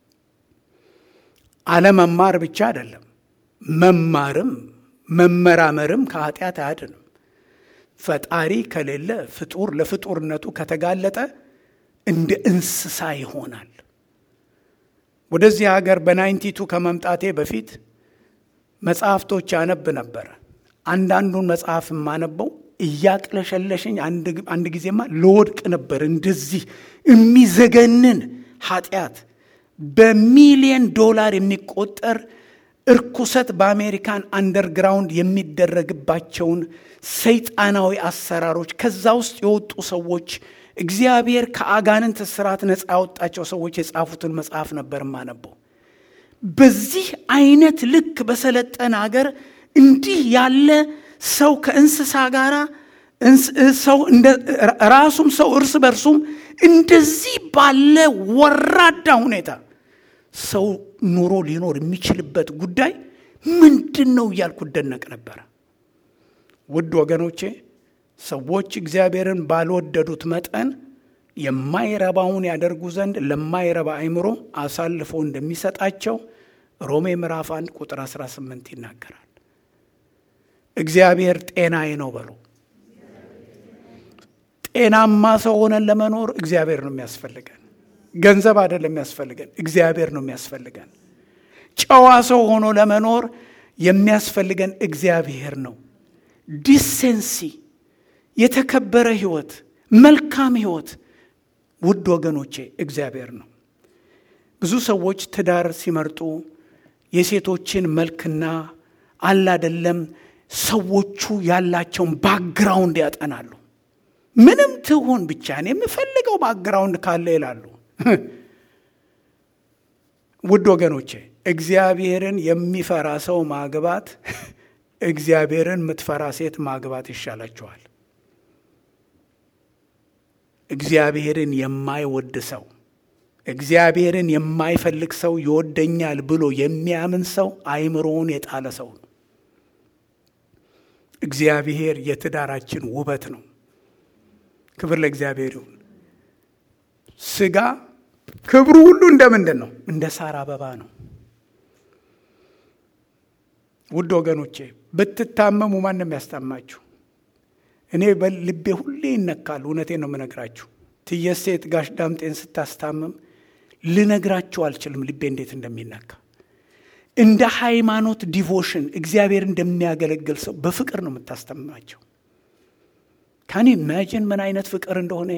አለመማር ብቻ አይደለም፣ መማርም መመራመርም ከኃጢአት አያድንም። ፈጣሪ ከሌለ ፍጡር ለፍጡርነቱ ከተጋለጠ እንደ እንስሳ ይሆናል። ወደዚህ ሀገር በናይንቲቱ ከመምጣቴ በፊት መጽሐፍቶች ያነብ ነበረ። አንዳንዱን መጽሐፍ የማነበው እያቅለሸለሸኝ አንድ ጊዜማ ለወድቅ ነበር። እንደዚህ የሚዘገንን ኃጢአት በሚሊየን ዶላር የሚቆጠር እርኩሰት በአሜሪካን አንደርግራውንድ የሚደረግባቸውን ሰይጣናዊ አሰራሮች ከዛ ውስጥ የወጡ ሰዎች እግዚአብሔር ከአጋንንት እስራት ነፃ ያወጣቸው ሰዎች የጻፉትን መጽሐፍ ነበር የማነበው። በዚህ አይነት ልክ በሰለጠነ ሀገር እንዲህ ያለ ሰው ከእንስሳ ጋር ሰው ራሱም ሰው እርስ በርሱም እንደዚህ ባለ ወራዳ ሁኔታ ሰው ኑሮ ሊኖር የሚችልበት ጉዳይ ምንድን ነው እያልኩ እደነቅ ነበረ። ውድ ወገኖቼ ሰዎች እግዚአብሔርን ባልወደዱት መጠን የማይረባውን ያደርጉ ዘንድ ለማይረባ አይምሮ አሳልፎ እንደሚሰጣቸው ሮሜ ምዕራፍ 1 ቁጥር 18 ይናገራል። እግዚአብሔር ጤናዬ ነው በሉ። ጤናማ ሰው ሆነን ለመኖር እግዚአብሔር ነው የሚያስፈልገን። ገንዘብ አይደለም የሚያስፈልገን፣ እግዚአብሔር ነው የሚያስፈልገን። ጨዋ ሰው ሆኖ ለመኖር የሚያስፈልገን እግዚአብሔር ነው። ዲሴንሲ፣ የተከበረ ህይወት፣ መልካም ህይወት ውድ ወገኖቼ እግዚአብሔር ነው። ብዙ ሰዎች ትዳር ሲመርጡ የሴቶችን መልክና አላደለም ሰዎቹ ያላቸውን ባክግራውንድ ያጠናሉ። ምንም ትሁን ብቻ እኔ የምፈልገው ባክግራውንድ ካለ ይላሉ። ውድ ወገኖቼ እግዚአብሔርን የሚፈራ ሰው ማግባት እግዚአብሔርን የምትፈራ ሴት ማግባት ይሻላቸዋል። እግዚአብሔርን የማይወድ ሰው እግዚአብሔርን የማይፈልግ ሰው ይወደኛል ብሎ የሚያምን ሰው አይምሮውን የጣለ ሰው ነው። እግዚአብሔር የትዳራችን ውበት ነው። ክብር ለእግዚአብሔር ይሁን። ስጋ ክብሩ ሁሉ እንደ ምንድን ነው? እንደ ሳር አበባ ነው። ውድ ወገኖቼ ብትታመሙ ማንም ያስታማችሁ። እኔ በልቤ ሁሌ ይነካል። እውነቴን ነው የምነግራችሁ። ትየሴት ጋሽ ዳምጤን ስታስታምም ልነግራችሁ አልችልም ልቤ እንዴት እንደሚነካ። እንደ ሃይማኖት ዲቮሽን እግዚአብሔር እንደሚያገለግል ሰው በፍቅር ነው የምታስተምማቸው። ካን ኢማጂን ምን አይነት ፍቅር እንደሆነ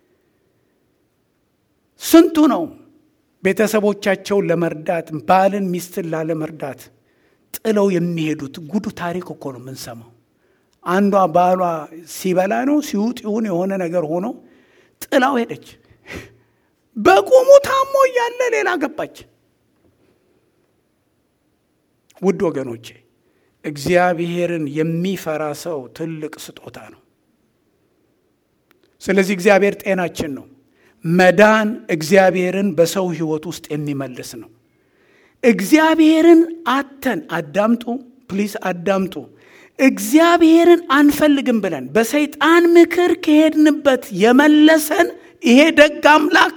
ስንቱ ነው ቤተሰቦቻቸውን ለመርዳት ባልን ሚስትን ላለመርዳት ጥለው የሚሄዱት ጉዱ ታሪክ እኮ ነው የምንሰማው። አንዷ ባሏ ሲበላ ነው ሲውጥ ይሁን የሆነ ነገር ሆኖ ጥላው ሄደች። በቁሙ ታሞ እያለ ሌላ ገባች። ውድ ወገኖቼ እግዚአብሔርን የሚፈራ ሰው ትልቅ ስጦታ ነው። ስለዚህ እግዚአብሔር ጤናችን ነው። መዳን እግዚአብሔርን በሰው ሕይወት ውስጥ የሚመልስ ነው። እግዚአብሔርን አተን አዳምጡ፣ ፕሊስ አዳምጡ። እግዚአብሔርን አንፈልግም ብለን በሰይጣን ምክር ከሄድንበት የመለሰን ይሄ ደግ አምላክ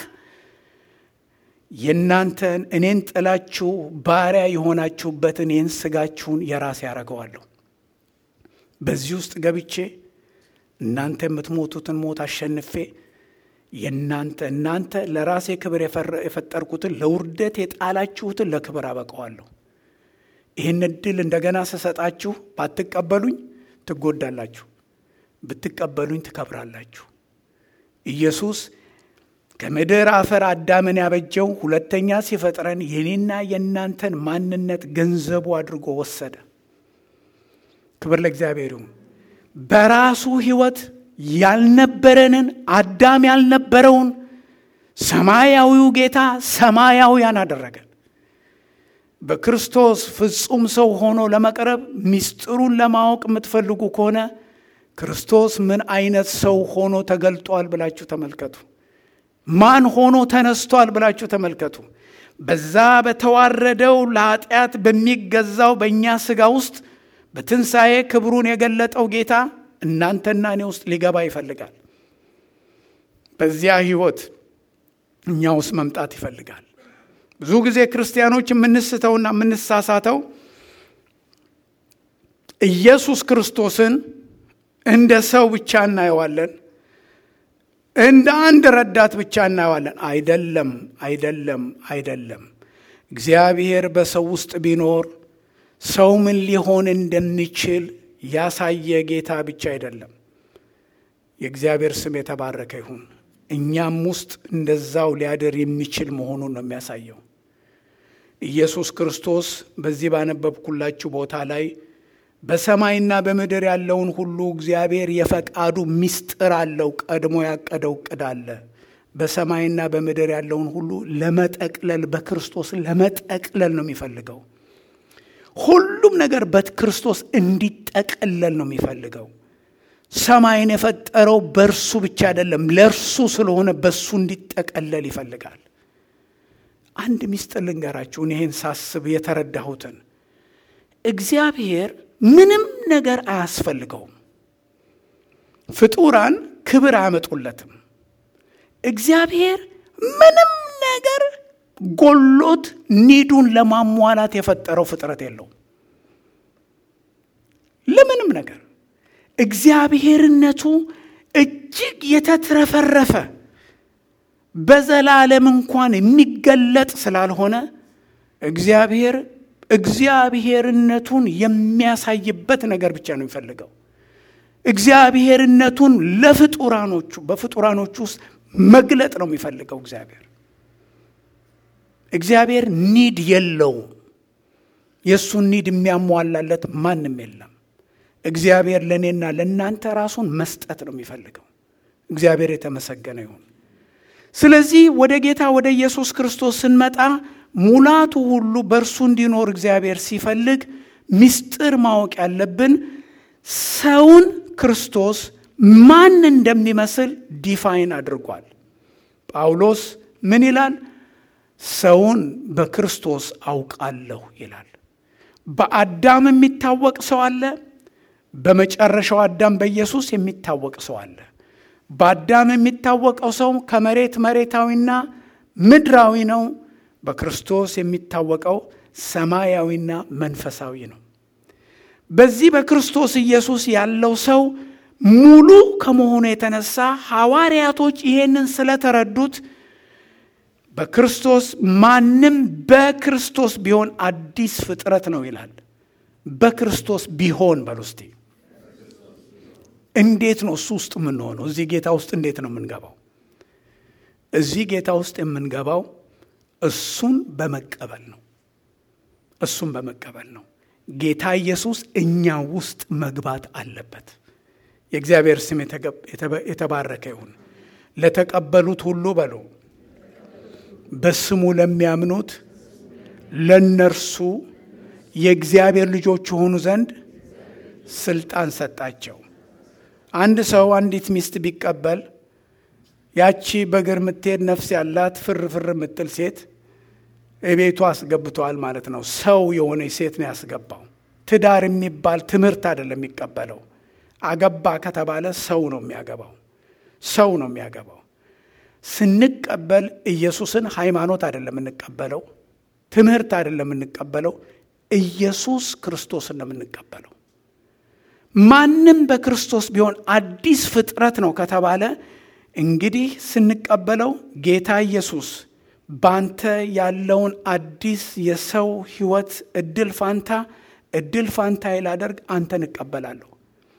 የእናንተን እኔን ጥላችሁ ባሪያ የሆናችሁበትን ይህን ስጋችሁን የራሴ ያደርገዋለሁ። በዚህ ውስጥ ገብቼ እናንተ የምትሞቱትን ሞት አሸንፌ የእናንተ እናንተ ለራሴ ክብር የፈጠርኩትን ለውርደት የጣላችሁትን ለክብር አበቀዋለሁ። ይህን እድል እንደገና ስሰጣችሁ ባትቀበሉኝ ትጎዳላችሁ፣ ብትቀበሉኝ ትከብራላችሁ። ኢየሱስ ከምድር አፈር አዳምን ያበጀው ሁለተኛ ሲፈጥረን የኔና የእናንተን ማንነት ገንዘቡ አድርጎ ወሰደ። ክብር ለእግዚአብሔር ይሁን። በራሱ ሕይወት ያልነበረንን አዳም ያልነበረውን ሰማያዊው ጌታ ሰማያውያን አደረገን። በክርስቶስ ፍጹም ሰው ሆኖ ለመቅረብ ምስጢሩን ለማወቅ የምትፈልጉ ከሆነ ክርስቶስ ምን አይነት ሰው ሆኖ ተገልጧል ብላችሁ ተመልከቱ። ማን ሆኖ ተነስቷል ብላችሁ ተመልከቱ። በዛ በተዋረደው ለኃጢአት በሚገዛው በእኛ ሥጋ ውስጥ በትንሣኤ ክብሩን የገለጠው ጌታ እናንተና እኔ ውስጥ ሊገባ ይፈልጋል። በዚያ ሕይወት እኛ ውስጥ መምጣት ይፈልጋል። ብዙ ጊዜ ክርስቲያኖች የምንስተውና የምንሳሳተው ኢየሱስ ክርስቶስን እንደ ሰው ብቻ እናየዋለን፣ እንደ አንድ ረዳት ብቻ እናየዋለን። አይደለም፣ አይደለም፣ አይደለም። እግዚአብሔር በሰው ውስጥ ቢኖር ሰው ምን ሊሆን እንደሚችል ያሳየ ጌታ ብቻ አይደለም። የእግዚአብሔር ስም የተባረከ ይሁን። እኛም ውስጥ እንደዛው ሊያደር የሚችል መሆኑን ነው የሚያሳየው። ኢየሱስ ክርስቶስ በዚህ ባነበብኩላችሁ ቦታ ላይ በሰማይና በምድር ያለውን ሁሉ እግዚአብሔር የፈቃዱ ምስጢር አለው። ቀድሞ ያቀደው እቅድ አለ። በሰማይና በምድር ያለውን ሁሉ ለመጠቅለል በክርስቶስ ለመጠቅለል ነው የሚፈልገው። ሁሉም ነገር በክርስቶስ እንዲጠቀለል ነው የሚፈልገው። ሰማይን የፈጠረው በእርሱ ብቻ አይደለም፣ ለእርሱ ስለሆነ በእሱ እንዲጠቀለል ይፈልጋል። አንድ ሚስጥር ልንገራችሁን፣ ይህን ሳስብ የተረዳሁትን እግዚአብሔር ምንም ነገር አያስፈልገውም። ፍጡራን ክብር አያመጡለትም። እግዚአብሔር ምንም ነገር ጎሎት ኒዱን ለማሟላት የፈጠረው ፍጥረት የለውም። ለምንም ነገር እግዚአብሔርነቱ እጅግ የተትረፈረፈ በዘላለም እንኳን የሚገለጥ ስላልሆነ እግዚአብሔር እግዚአብሔርነቱን የሚያሳይበት ነገር ብቻ ነው የሚፈልገው። እግዚአብሔርነቱን ለፍጡራኖቹ በፍጡራኖቹ ውስጥ መግለጥ ነው የሚፈልገው። እግዚአብሔር እግዚአብሔር ኒድ የለውም። የእሱን ኒድ የሚያሟላለት ማንም የለም። እግዚአብሔር ለእኔና ለእናንተ ራሱን መስጠት ነው የሚፈልገው። እግዚአብሔር የተመሰገነ ይሁን። ስለዚህ ወደ ጌታ ወደ ኢየሱስ ክርስቶስ ስንመጣ ሙላቱ ሁሉ በእርሱ እንዲኖር እግዚአብሔር ሲፈልግ ምስጢር ማወቅ ያለብን ሰውን ክርስቶስ ማን እንደሚመስል ዲፋይን አድርጓል። ጳውሎስ ምን ይላል? ሰውን በክርስቶስ አውቃለሁ ይላል። በአዳም የሚታወቅ ሰው አለ። በመጨረሻው አዳም በኢየሱስ የሚታወቅ ሰው አለ። በአዳም የሚታወቀው ሰው ከመሬት መሬታዊና ምድራዊ ነው። በክርስቶስ የሚታወቀው ሰማያዊና መንፈሳዊ ነው። በዚህ በክርስቶስ ኢየሱስ ያለው ሰው ሙሉ ከመሆኑ የተነሳ ሐዋርያቶች ይሄንን ስለተረዱት በክርስቶስ ማንም በክርስቶስ ቢሆን አዲስ ፍጥረት ነው ይላል። በክርስቶስ ቢሆን በሉ እስቲ። እንዴት ነው እሱ ውስጥ የምንሆነው? እዚህ ጌታ ውስጥ እንዴት ነው የምንገባው? እዚህ ጌታ ውስጥ የምንገባው እሱን በመቀበል ነው። እሱን በመቀበል ነው። ጌታ ኢየሱስ እኛ ውስጥ መግባት አለበት። የእግዚአብሔር ስም የተባረከ ይሁን። ለተቀበሉት ሁሉ በሉ በስሙ ለሚያምኑት ለነርሱ የእግዚአብሔር ልጆች የሆኑ ዘንድ ስልጣን ሰጣቸው። አንድ ሰው አንዲት ሚስት ቢቀበል ያቺ በእግር የምትሄድ ነፍስ ያላት ፍር ፍር የምትል ሴት ቤቱ አስገብተዋል ማለት ነው። ሰው የሆነች ሴት ነው ያስገባው። ትዳር የሚባል ትምህርት አይደለም የሚቀበለው። አገባ ከተባለ ሰው ነው የሚያገባው። ሰው ነው የሚያገባው። ስንቀበል ኢየሱስን ሃይማኖት አይደለም የምንቀበለው፣ ትምህርት አይደለም የምንቀበለው፣ ኢየሱስ ክርስቶስን ነው የምንቀበለው። ማንም በክርስቶስ ቢሆን አዲስ ፍጥረት ነው ከተባለ እንግዲህ ስንቀበለው ጌታ ኢየሱስ ባንተ ያለውን አዲስ የሰው ሕይወት እድል ፋንታ እድል ፋንታ ላደርግ አንተን እቀበላለሁ።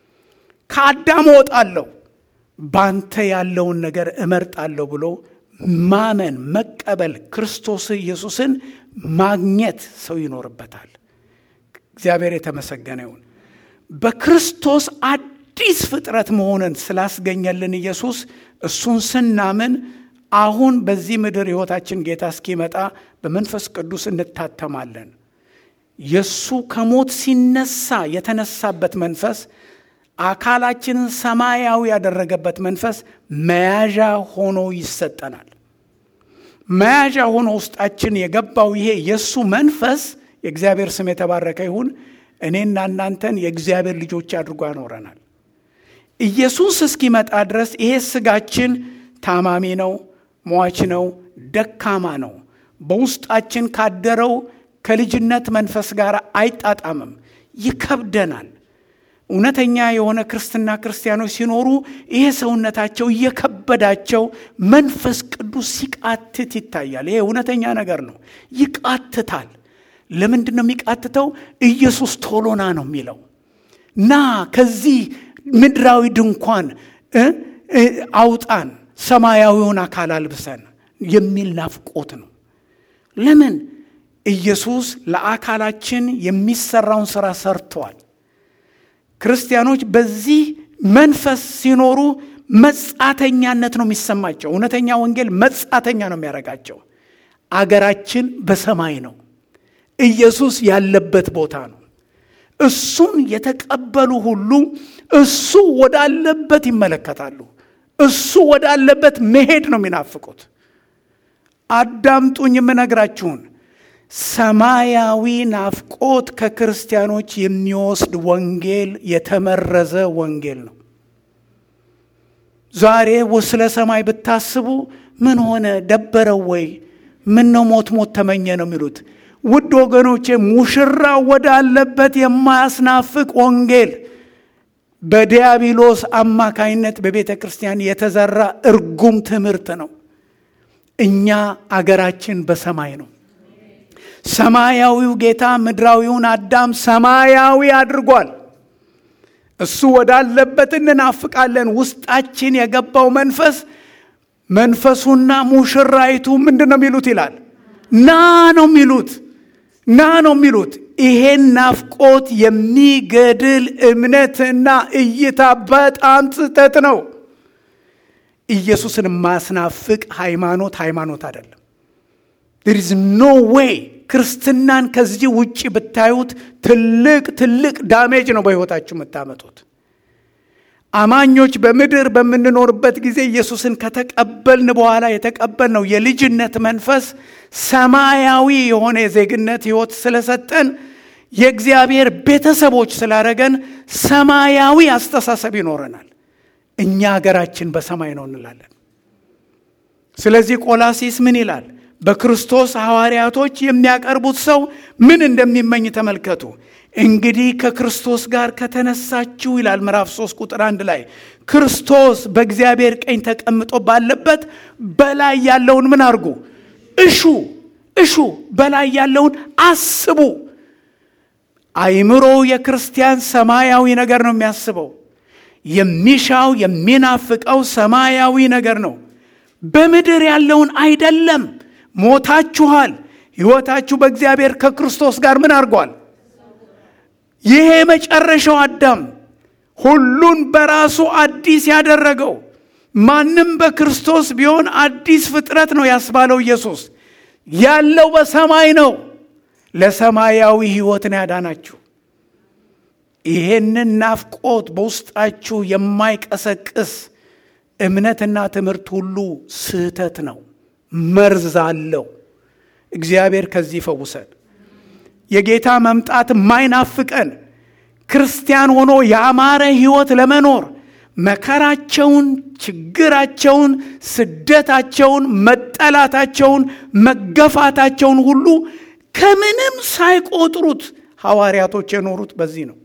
ከአዳም እወጣለሁ፣ ባንተ ያለውን ነገር እመርጣለሁ ብሎ ማመን መቀበል፣ ክርስቶስ ኢየሱስን ማግኘት ሰው ይኖርበታል። እግዚአብሔር የተመሰገነ ይሁን። በክርስቶስ አዲስ ፍጥረት መሆንን ስላስገኘልን ኢየሱስ እሱን ስናምን አሁን በዚህ ምድር ሕይወታችን ጌታ እስኪመጣ በመንፈስ ቅዱስ እንታተማለን። የእሱ ከሞት ሲነሳ የተነሳበት መንፈስ አካላችንን ሰማያዊ ያደረገበት መንፈስ መያዣ ሆኖ ይሰጠናል። መያዣ ሆኖ ውስጣችን የገባው ይሄ የእሱ መንፈስ የእግዚአብሔር ስም የተባረከ ይሁን። እኔና እናንተን የእግዚአብሔር ልጆች አድርጎ ያኖረናል። ኢየሱስ እስኪመጣ ድረስ ይሄ ስጋችን ታማሚ ነው፣ ሟች ነው፣ ደካማ ነው። በውስጣችን ካደረው ከልጅነት መንፈስ ጋር አይጣጣምም፣ ይከብደናል። እውነተኛ የሆነ ክርስትና ክርስቲያኖች ሲኖሩ ይሄ ሰውነታቸው እየከበዳቸው መንፈስ ቅዱስ ሲቃትት ይታያል። ይሄ እውነተኛ ነገር ነው። ይቃትታል። ለምንድን ነው የሚቃትተው? ኢየሱስ ቶሎና ነው የሚለው ና ከዚህ ምድራዊ ድንኳን አውጣን፣ ሰማያዊውን አካል አልብሰን የሚል ናፍቆት ነው። ለምን? ኢየሱስ ለአካላችን የሚሰራውን ስራ ሰርተዋል። ክርስቲያኖች በዚህ መንፈስ ሲኖሩ መጻተኛነት ነው የሚሰማቸው። እውነተኛ ወንጌል መጻተኛ ነው የሚያደርጋቸው። አገራችን በሰማይ ነው። ኢየሱስ ያለበት ቦታ ነው። እሱን የተቀበሉ ሁሉ እሱ ወዳለበት ይመለከታሉ። እሱ ወዳለበት መሄድ ነው የሚናፍቁት። አዳምጡኝ የምነግራችሁን ሰማያዊ ናፍቆት ከክርስቲያኖች የሚወስድ ወንጌል የተመረዘ ወንጌል ነው። ዛሬ ስለ ሰማይ ብታስቡ ምን ሆነ ደበረው ወይ ምን ነው ሞት ሞት ተመኘ ነው የሚሉት። ውድ ወገኖቼ ሙሽራ ወዳለበት የማያስናፍቅ ወንጌል በዲያብሎስ አማካይነት በቤተ ክርስቲያን የተዘራ እርጉም ትምህርት ነው። እኛ አገራችን በሰማይ ነው። ሰማያዊው ጌታ ምድራዊውን አዳም ሰማያዊ አድርጓል። እሱ ወዳለበት እንናፍቃለን። ውስጣችን የገባው መንፈስ መንፈሱና ሙሽራይቱ ምንድን ነው የሚሉት ይላል ና ነው የሚሉት ና ነው የሚሉት። ይሄን ናፍቆት የሚገድል እምነትና እይታ በጣም ስህተት ነው። ኢየሱስን የማያስናፍቅ ሃይማኖት ሃይማኖት አይደለም። ዜር ኢዝ ኖ ዌይ ክርስትናን ከዚህ ውጭ ብታዩት ትልቅ ትልቅ ዳሜጅ ነው በሕይወታችሁ የምታመጡት። አማኞች በምድር በምንኖርበት ጊዜ ኢየሱስን ከተቀበልን በኋላ የተቀበልነው የልጅነት መንፈስ ሰማያዊ የሆነ የዜግነት ሕይወት ስለሰጠን የእግዚአብሔር ቤተሰቦች ስላደረገን ሰማያዊ አስተሳሰብ ይኖረናል። እኛ ሀገራችን በሰማይ ነው እንላለን። ስለዚህ ቆላሲስ ምን ይላል? በክርስቶስ ሐዋርያቶች የሚያቀርቡት ሰው ምን እንደሚመኝ ተመልከቱ። እንግዲህ ከክርስቶስ ጋር ከተነሳችሁ ይላል ምዕራፍ 3 ቁጥር አንድ ላይ ክርስቶስ በእግዚአብሔር ቀኝ ተቀምጦ ባለበት በላይ ያለውን ምን አድርጉ? እሹ እሹ፣ በላይ ያለውን አስቡ። አይምሮ የክርስቲያን ሰማያዊ ነገር ነው የሚያስበው። የሚሻው የሚናፍቀው ሰማያዊ ነገር ነው። በምድር ያለውን አይደለም። ሞታችኋል። ሕይወታችሁ በእግዚአብሔር ከክርስቶስ ጋር ምን አድርጓል? ይሄ መጨረሻው አዳም ሁሉን በራሱ አዲስ ያደረገው ማንም በክርስቶስ ቢሆን አዲስ ፍጥረት ነው ያስባለው ኢየሱስ ያለው በሰማይ ነው። ለሰማያዊ ሕይወት ነው ያዳናችሁ። ይሄንን ናፍቆት በውስጣችሁ የማይቀሰቅስ እምነትና ትምህርት ሁሉ ስህተት ነው፣ መርዝ አለው። እግዚአብሔር ከዚህ ይፈውሰን። የጌታ መምጣት የማይናፍቀን ክርስቲያን ሆኖ ያማረ ሕይወት ለመኖር መከራቸውን፣ ችግራቸውን፣ ስደታቸውን፣ መጠላታቸውን፣ መገፋታቸውን ሁሉ ከምንም ሳይቆጥሩት ሐዋርያቶች የኖሩት በዚህ ነው።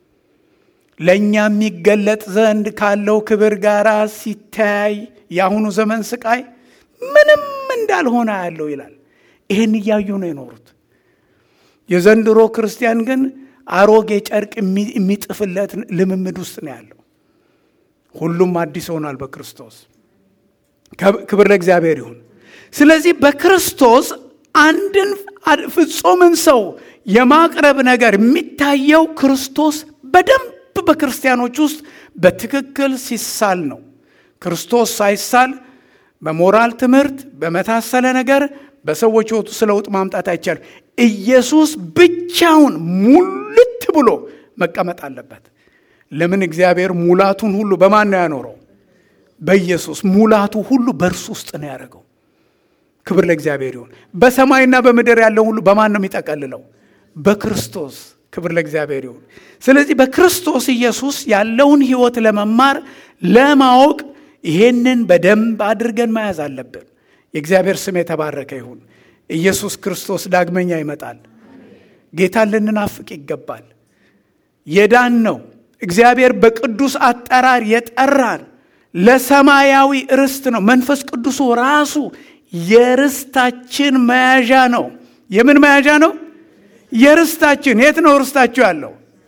ለእኛ የሚገለጥ ዘንድ ካለው ክብር ጋር ሲተያይ የአሁኑ ዘመን ስቃይ ምንም እንዳልሆነ ያለው ይላል። ይህን እያዩ ነው የኖሩት። የዘንድሮ ክርስቲያን ግን አሮጌ ጨርቅ የሚጥፍለት ልምምድ ውስጥ ነው ያለው። ሁሉም አዲስ ሆኗል በክርስቶስ። ክብር ለእግዚአብሔር ይሁን። ስለዚህ በክርስቶስ አንድን ፍጹምን ሰው የማቅረብ ነገር የሚታየው ክርስቶስ በደንብ በክርስቲያኖች ውስጥ በትክክል ሲሳል ነው። ክርስቶስ ሳይሳል በሞራል ትምህርት በመታሰለ ነገር በሰዎች ሕይወቱ ስለ ለውጥ ማምጣት አይቻልም። ኢየሱስ ብቻውን ሙልት ብሎ መቀመጥ አለበት። ለምን? እግዚአብሔር ሙላቱን ሁሉ በማን ነው ያኖረው? በኢየሱስ ሙላቱ ሁሉ በእርሱ ውስጥ ነው ያደረገው። ክብር ለእግዚአብሔር ይሁን። በሰማይና በምድር ያለው ሁሉ በማን ነው የሚጠቀልለው? በክርስቶስ። ክብር ለእግዚአብሔር ይሁን። ስለዚህ በክርስቶስ ኢየሱስ ያለውን ሕይወት ለመማር ለማወቅ ይሄንን በደንብ አድርገን መያዝ አለብን። የእግዚአብሔር ስም የተባረከ ይሁን። ኢየሱስ ክርስቶስ ዳግመኛ ይመጣል። ጌታን ልንናፍቅ ይገባል። የዳን ነው እግዚአብሔር በቅዱስ አጠራር የጠራን ለሰማያዊ ርስት ነው። መንፈስ ቅዱሱ ራሱ የርስታችን መያዣ ነው። የምን መያዣ ነው? የርስታችን። የት ነው ርስታችሁ ያለው?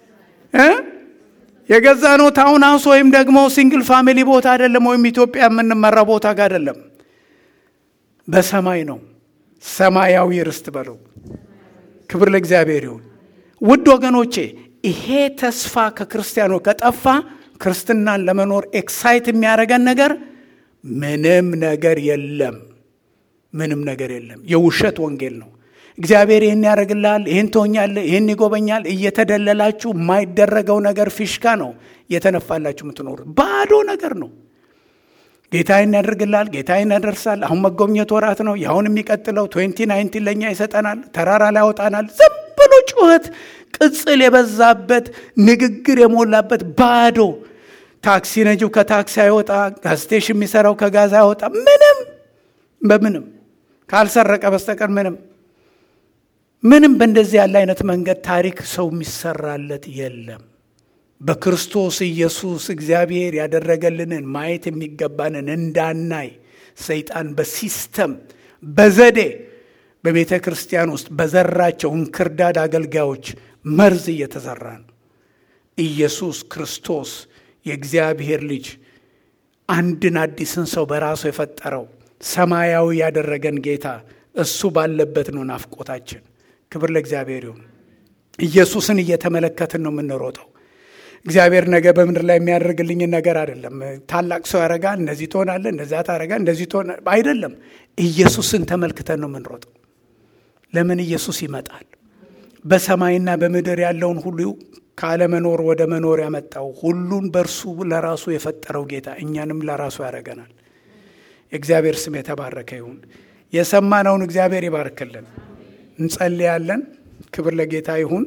የገዛ ነው ታውን ሃውስ ወይም ደግሞ ሲንግል ፋሚሊ ቦታ አይደለም፣ ወይም ኢትዮጵያ የምንመራ ቦታ ጋር አይደለም። በሰማይ ነው። ሰማያዊ ርስት በለው። ክብር ለእግዚአብሔር ይሁን። ውድ ወገኖቼ ይሄ ተስፋ ከክርስቲያኖ ከጠፋ ክርስትናን ለመኖር ኤክሳይት የሚያደርገን ነገር ምንም ነገር የለም። ምንም ነገር የለም። የውሸት ወንጌል ነው። እግዚአብሔር ይህን ያደርግልሃል፣ ይህን ትሆኛለህ፣ ይህን ይጎበኛል እየተደለላችሁ የማይደረገው ነገር ፊሽካ ነው እየተነፋላችሁ የምትኖሩት ባዶ ነገር ነው። ጌታ ይህን ያደርግልሃል፣ ጌታ ይህን ያደርሳል። አሁን መጎብኘት ወራት ነው። ያሁን የሚቀጥለው ትዌንቲ ናይንቲን ለእኛ ይሰጠናል፣ ተራራ ላይ ያወጣናል። ዝም ብሎ ጩኸት፣ ቅጽል የበዛበት ንግግር የሞላበት ባዶ። ታክሲ ነጂው ከታክሲ አይወጣ፣ ጋዝ ስቴሽን የሚሰራው ከጋዝ አይወጣ። ምንም በምንም ካልሰረቀ በስተቀር ምንም ምንም በእንደዚህ ያለ አይነት መንገድ ታሪክ ሰው የሚሰራለት የለም። በክርስቶስ ኢየሱስ እግዚአብሔር ያደረገልንን ማየት የሚገባንን እንዳናይ ሰይጣን በሲስተም በዘዴ በቤተ ክርስቲያን ውስጥ በዘራቸው እንክርዳድ አገልጋዮች መርዝ እየተዘራ ነው። ኢየሱስ ክርስቶስ የእግዚአብሔር ልጅ አንድን አዲስን ሰው በራሱ የፈጠረው ሰማያዊ ያደረገን ጌታ እሱ ባለበት ነው ናፍቆታችን። ክብር ለእግዚአብሔር ይሁን። ኢየሱስን እየተመለከትን ነው የምንሮጠው። እግዚአብሔር ነገ በምድር ላይ የሚያደርግልኝን ነገር አይደለም። ታላቅ ሰው ያደርጋል፣ እንደዚህ ትሆናለህ፣ እንደዚያ ታደርጋል፣ እንደዚህ ትሆና አይደለም። ኢየሱስን ተመልክተን ነው የምንሮጠው። ለምን ኢየሱስ ይመጣል። በሰማይና በምድር ያለውን ሁሉ ካለመኖር ወደ መኖር ያመጣው ሁሉን በእርሱ ለራሱ የፈጠረው ጌታ እኛንም ለራሱ ያደርገናል። የእግዚአብሔር ስም የተባረከ ይሁን። የሰማነውን እግዚአብሔር ይባርክልን። እንጸልያለን። ክብር ለጌታ ይሁን።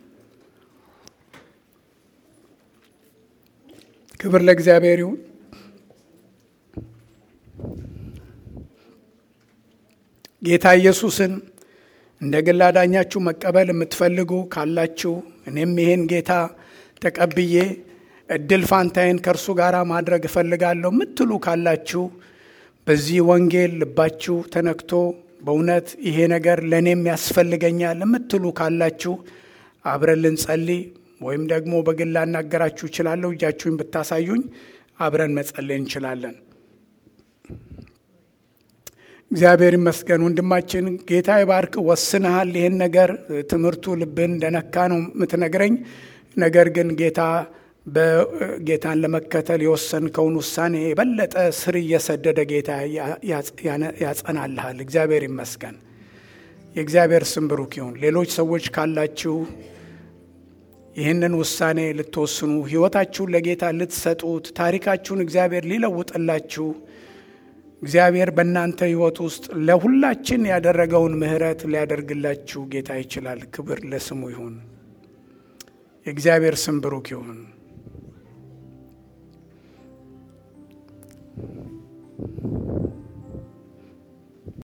ክብር ለእግዚአብሔር ይሁን። ጌታ ኢየሱስን እንደ ግል አዳኛችሁ መቀበል የምትፈልጉ ካላችሁ እኔም ይሄን ጌታ ተቀብዬ እድል ፋንታዬን ከእርሱ ጋር ማድረግ እፈልጋለሁ የምትሉ ካላችሁ በዚህ ወንጌል ልባችሁ ተነክቶ በእውነት ይሄ ነገር ለእኔም ያስፈልገኛል የምትሉ ካላችሁ አብረን ልንጸልይ ወይም ደግሞ በግል ላናገራችሁ እችላለሁ። እጃችሁን ብታሳዩኝ አብረን መጸለይ እንችላለን። እግዚአብሔር ይመስገን። ወንድማችን ጌታ ይባርክ። ወስነሃል። ይህን ነገር ትምህርቱ ልብን እንደነካ ነው የምትነግረኝ። ነገር ግን ጌታ በጌታን ለመከተል የወሰንከውን ውሳኔ የበለጠ ስር እየሰደደ ጌታ ያጸናልሃል። እግዚአብሔር ይመስገን። የእግዚአብሔር ስም ብሩክ ይሁን። ሌሎች ሰዎች ካላችሁ ይህንን ውሳኔ ልትወስኑ ሕይወታችሁን ለጌታ ልትሰጡት ታሪካችሁን እግዚአብሔር ሊለውጥላችሁ እግዚአብሔር በእናንተ ሕይወት ውስጥ ለሁላችን ያደረገውን ምሕረት ሊያደርግላችሁ ጌታ ይችላል። ክብር ለስሙ ይሁን። የእግዚአብሔር ስም ብሩክ ይሁን።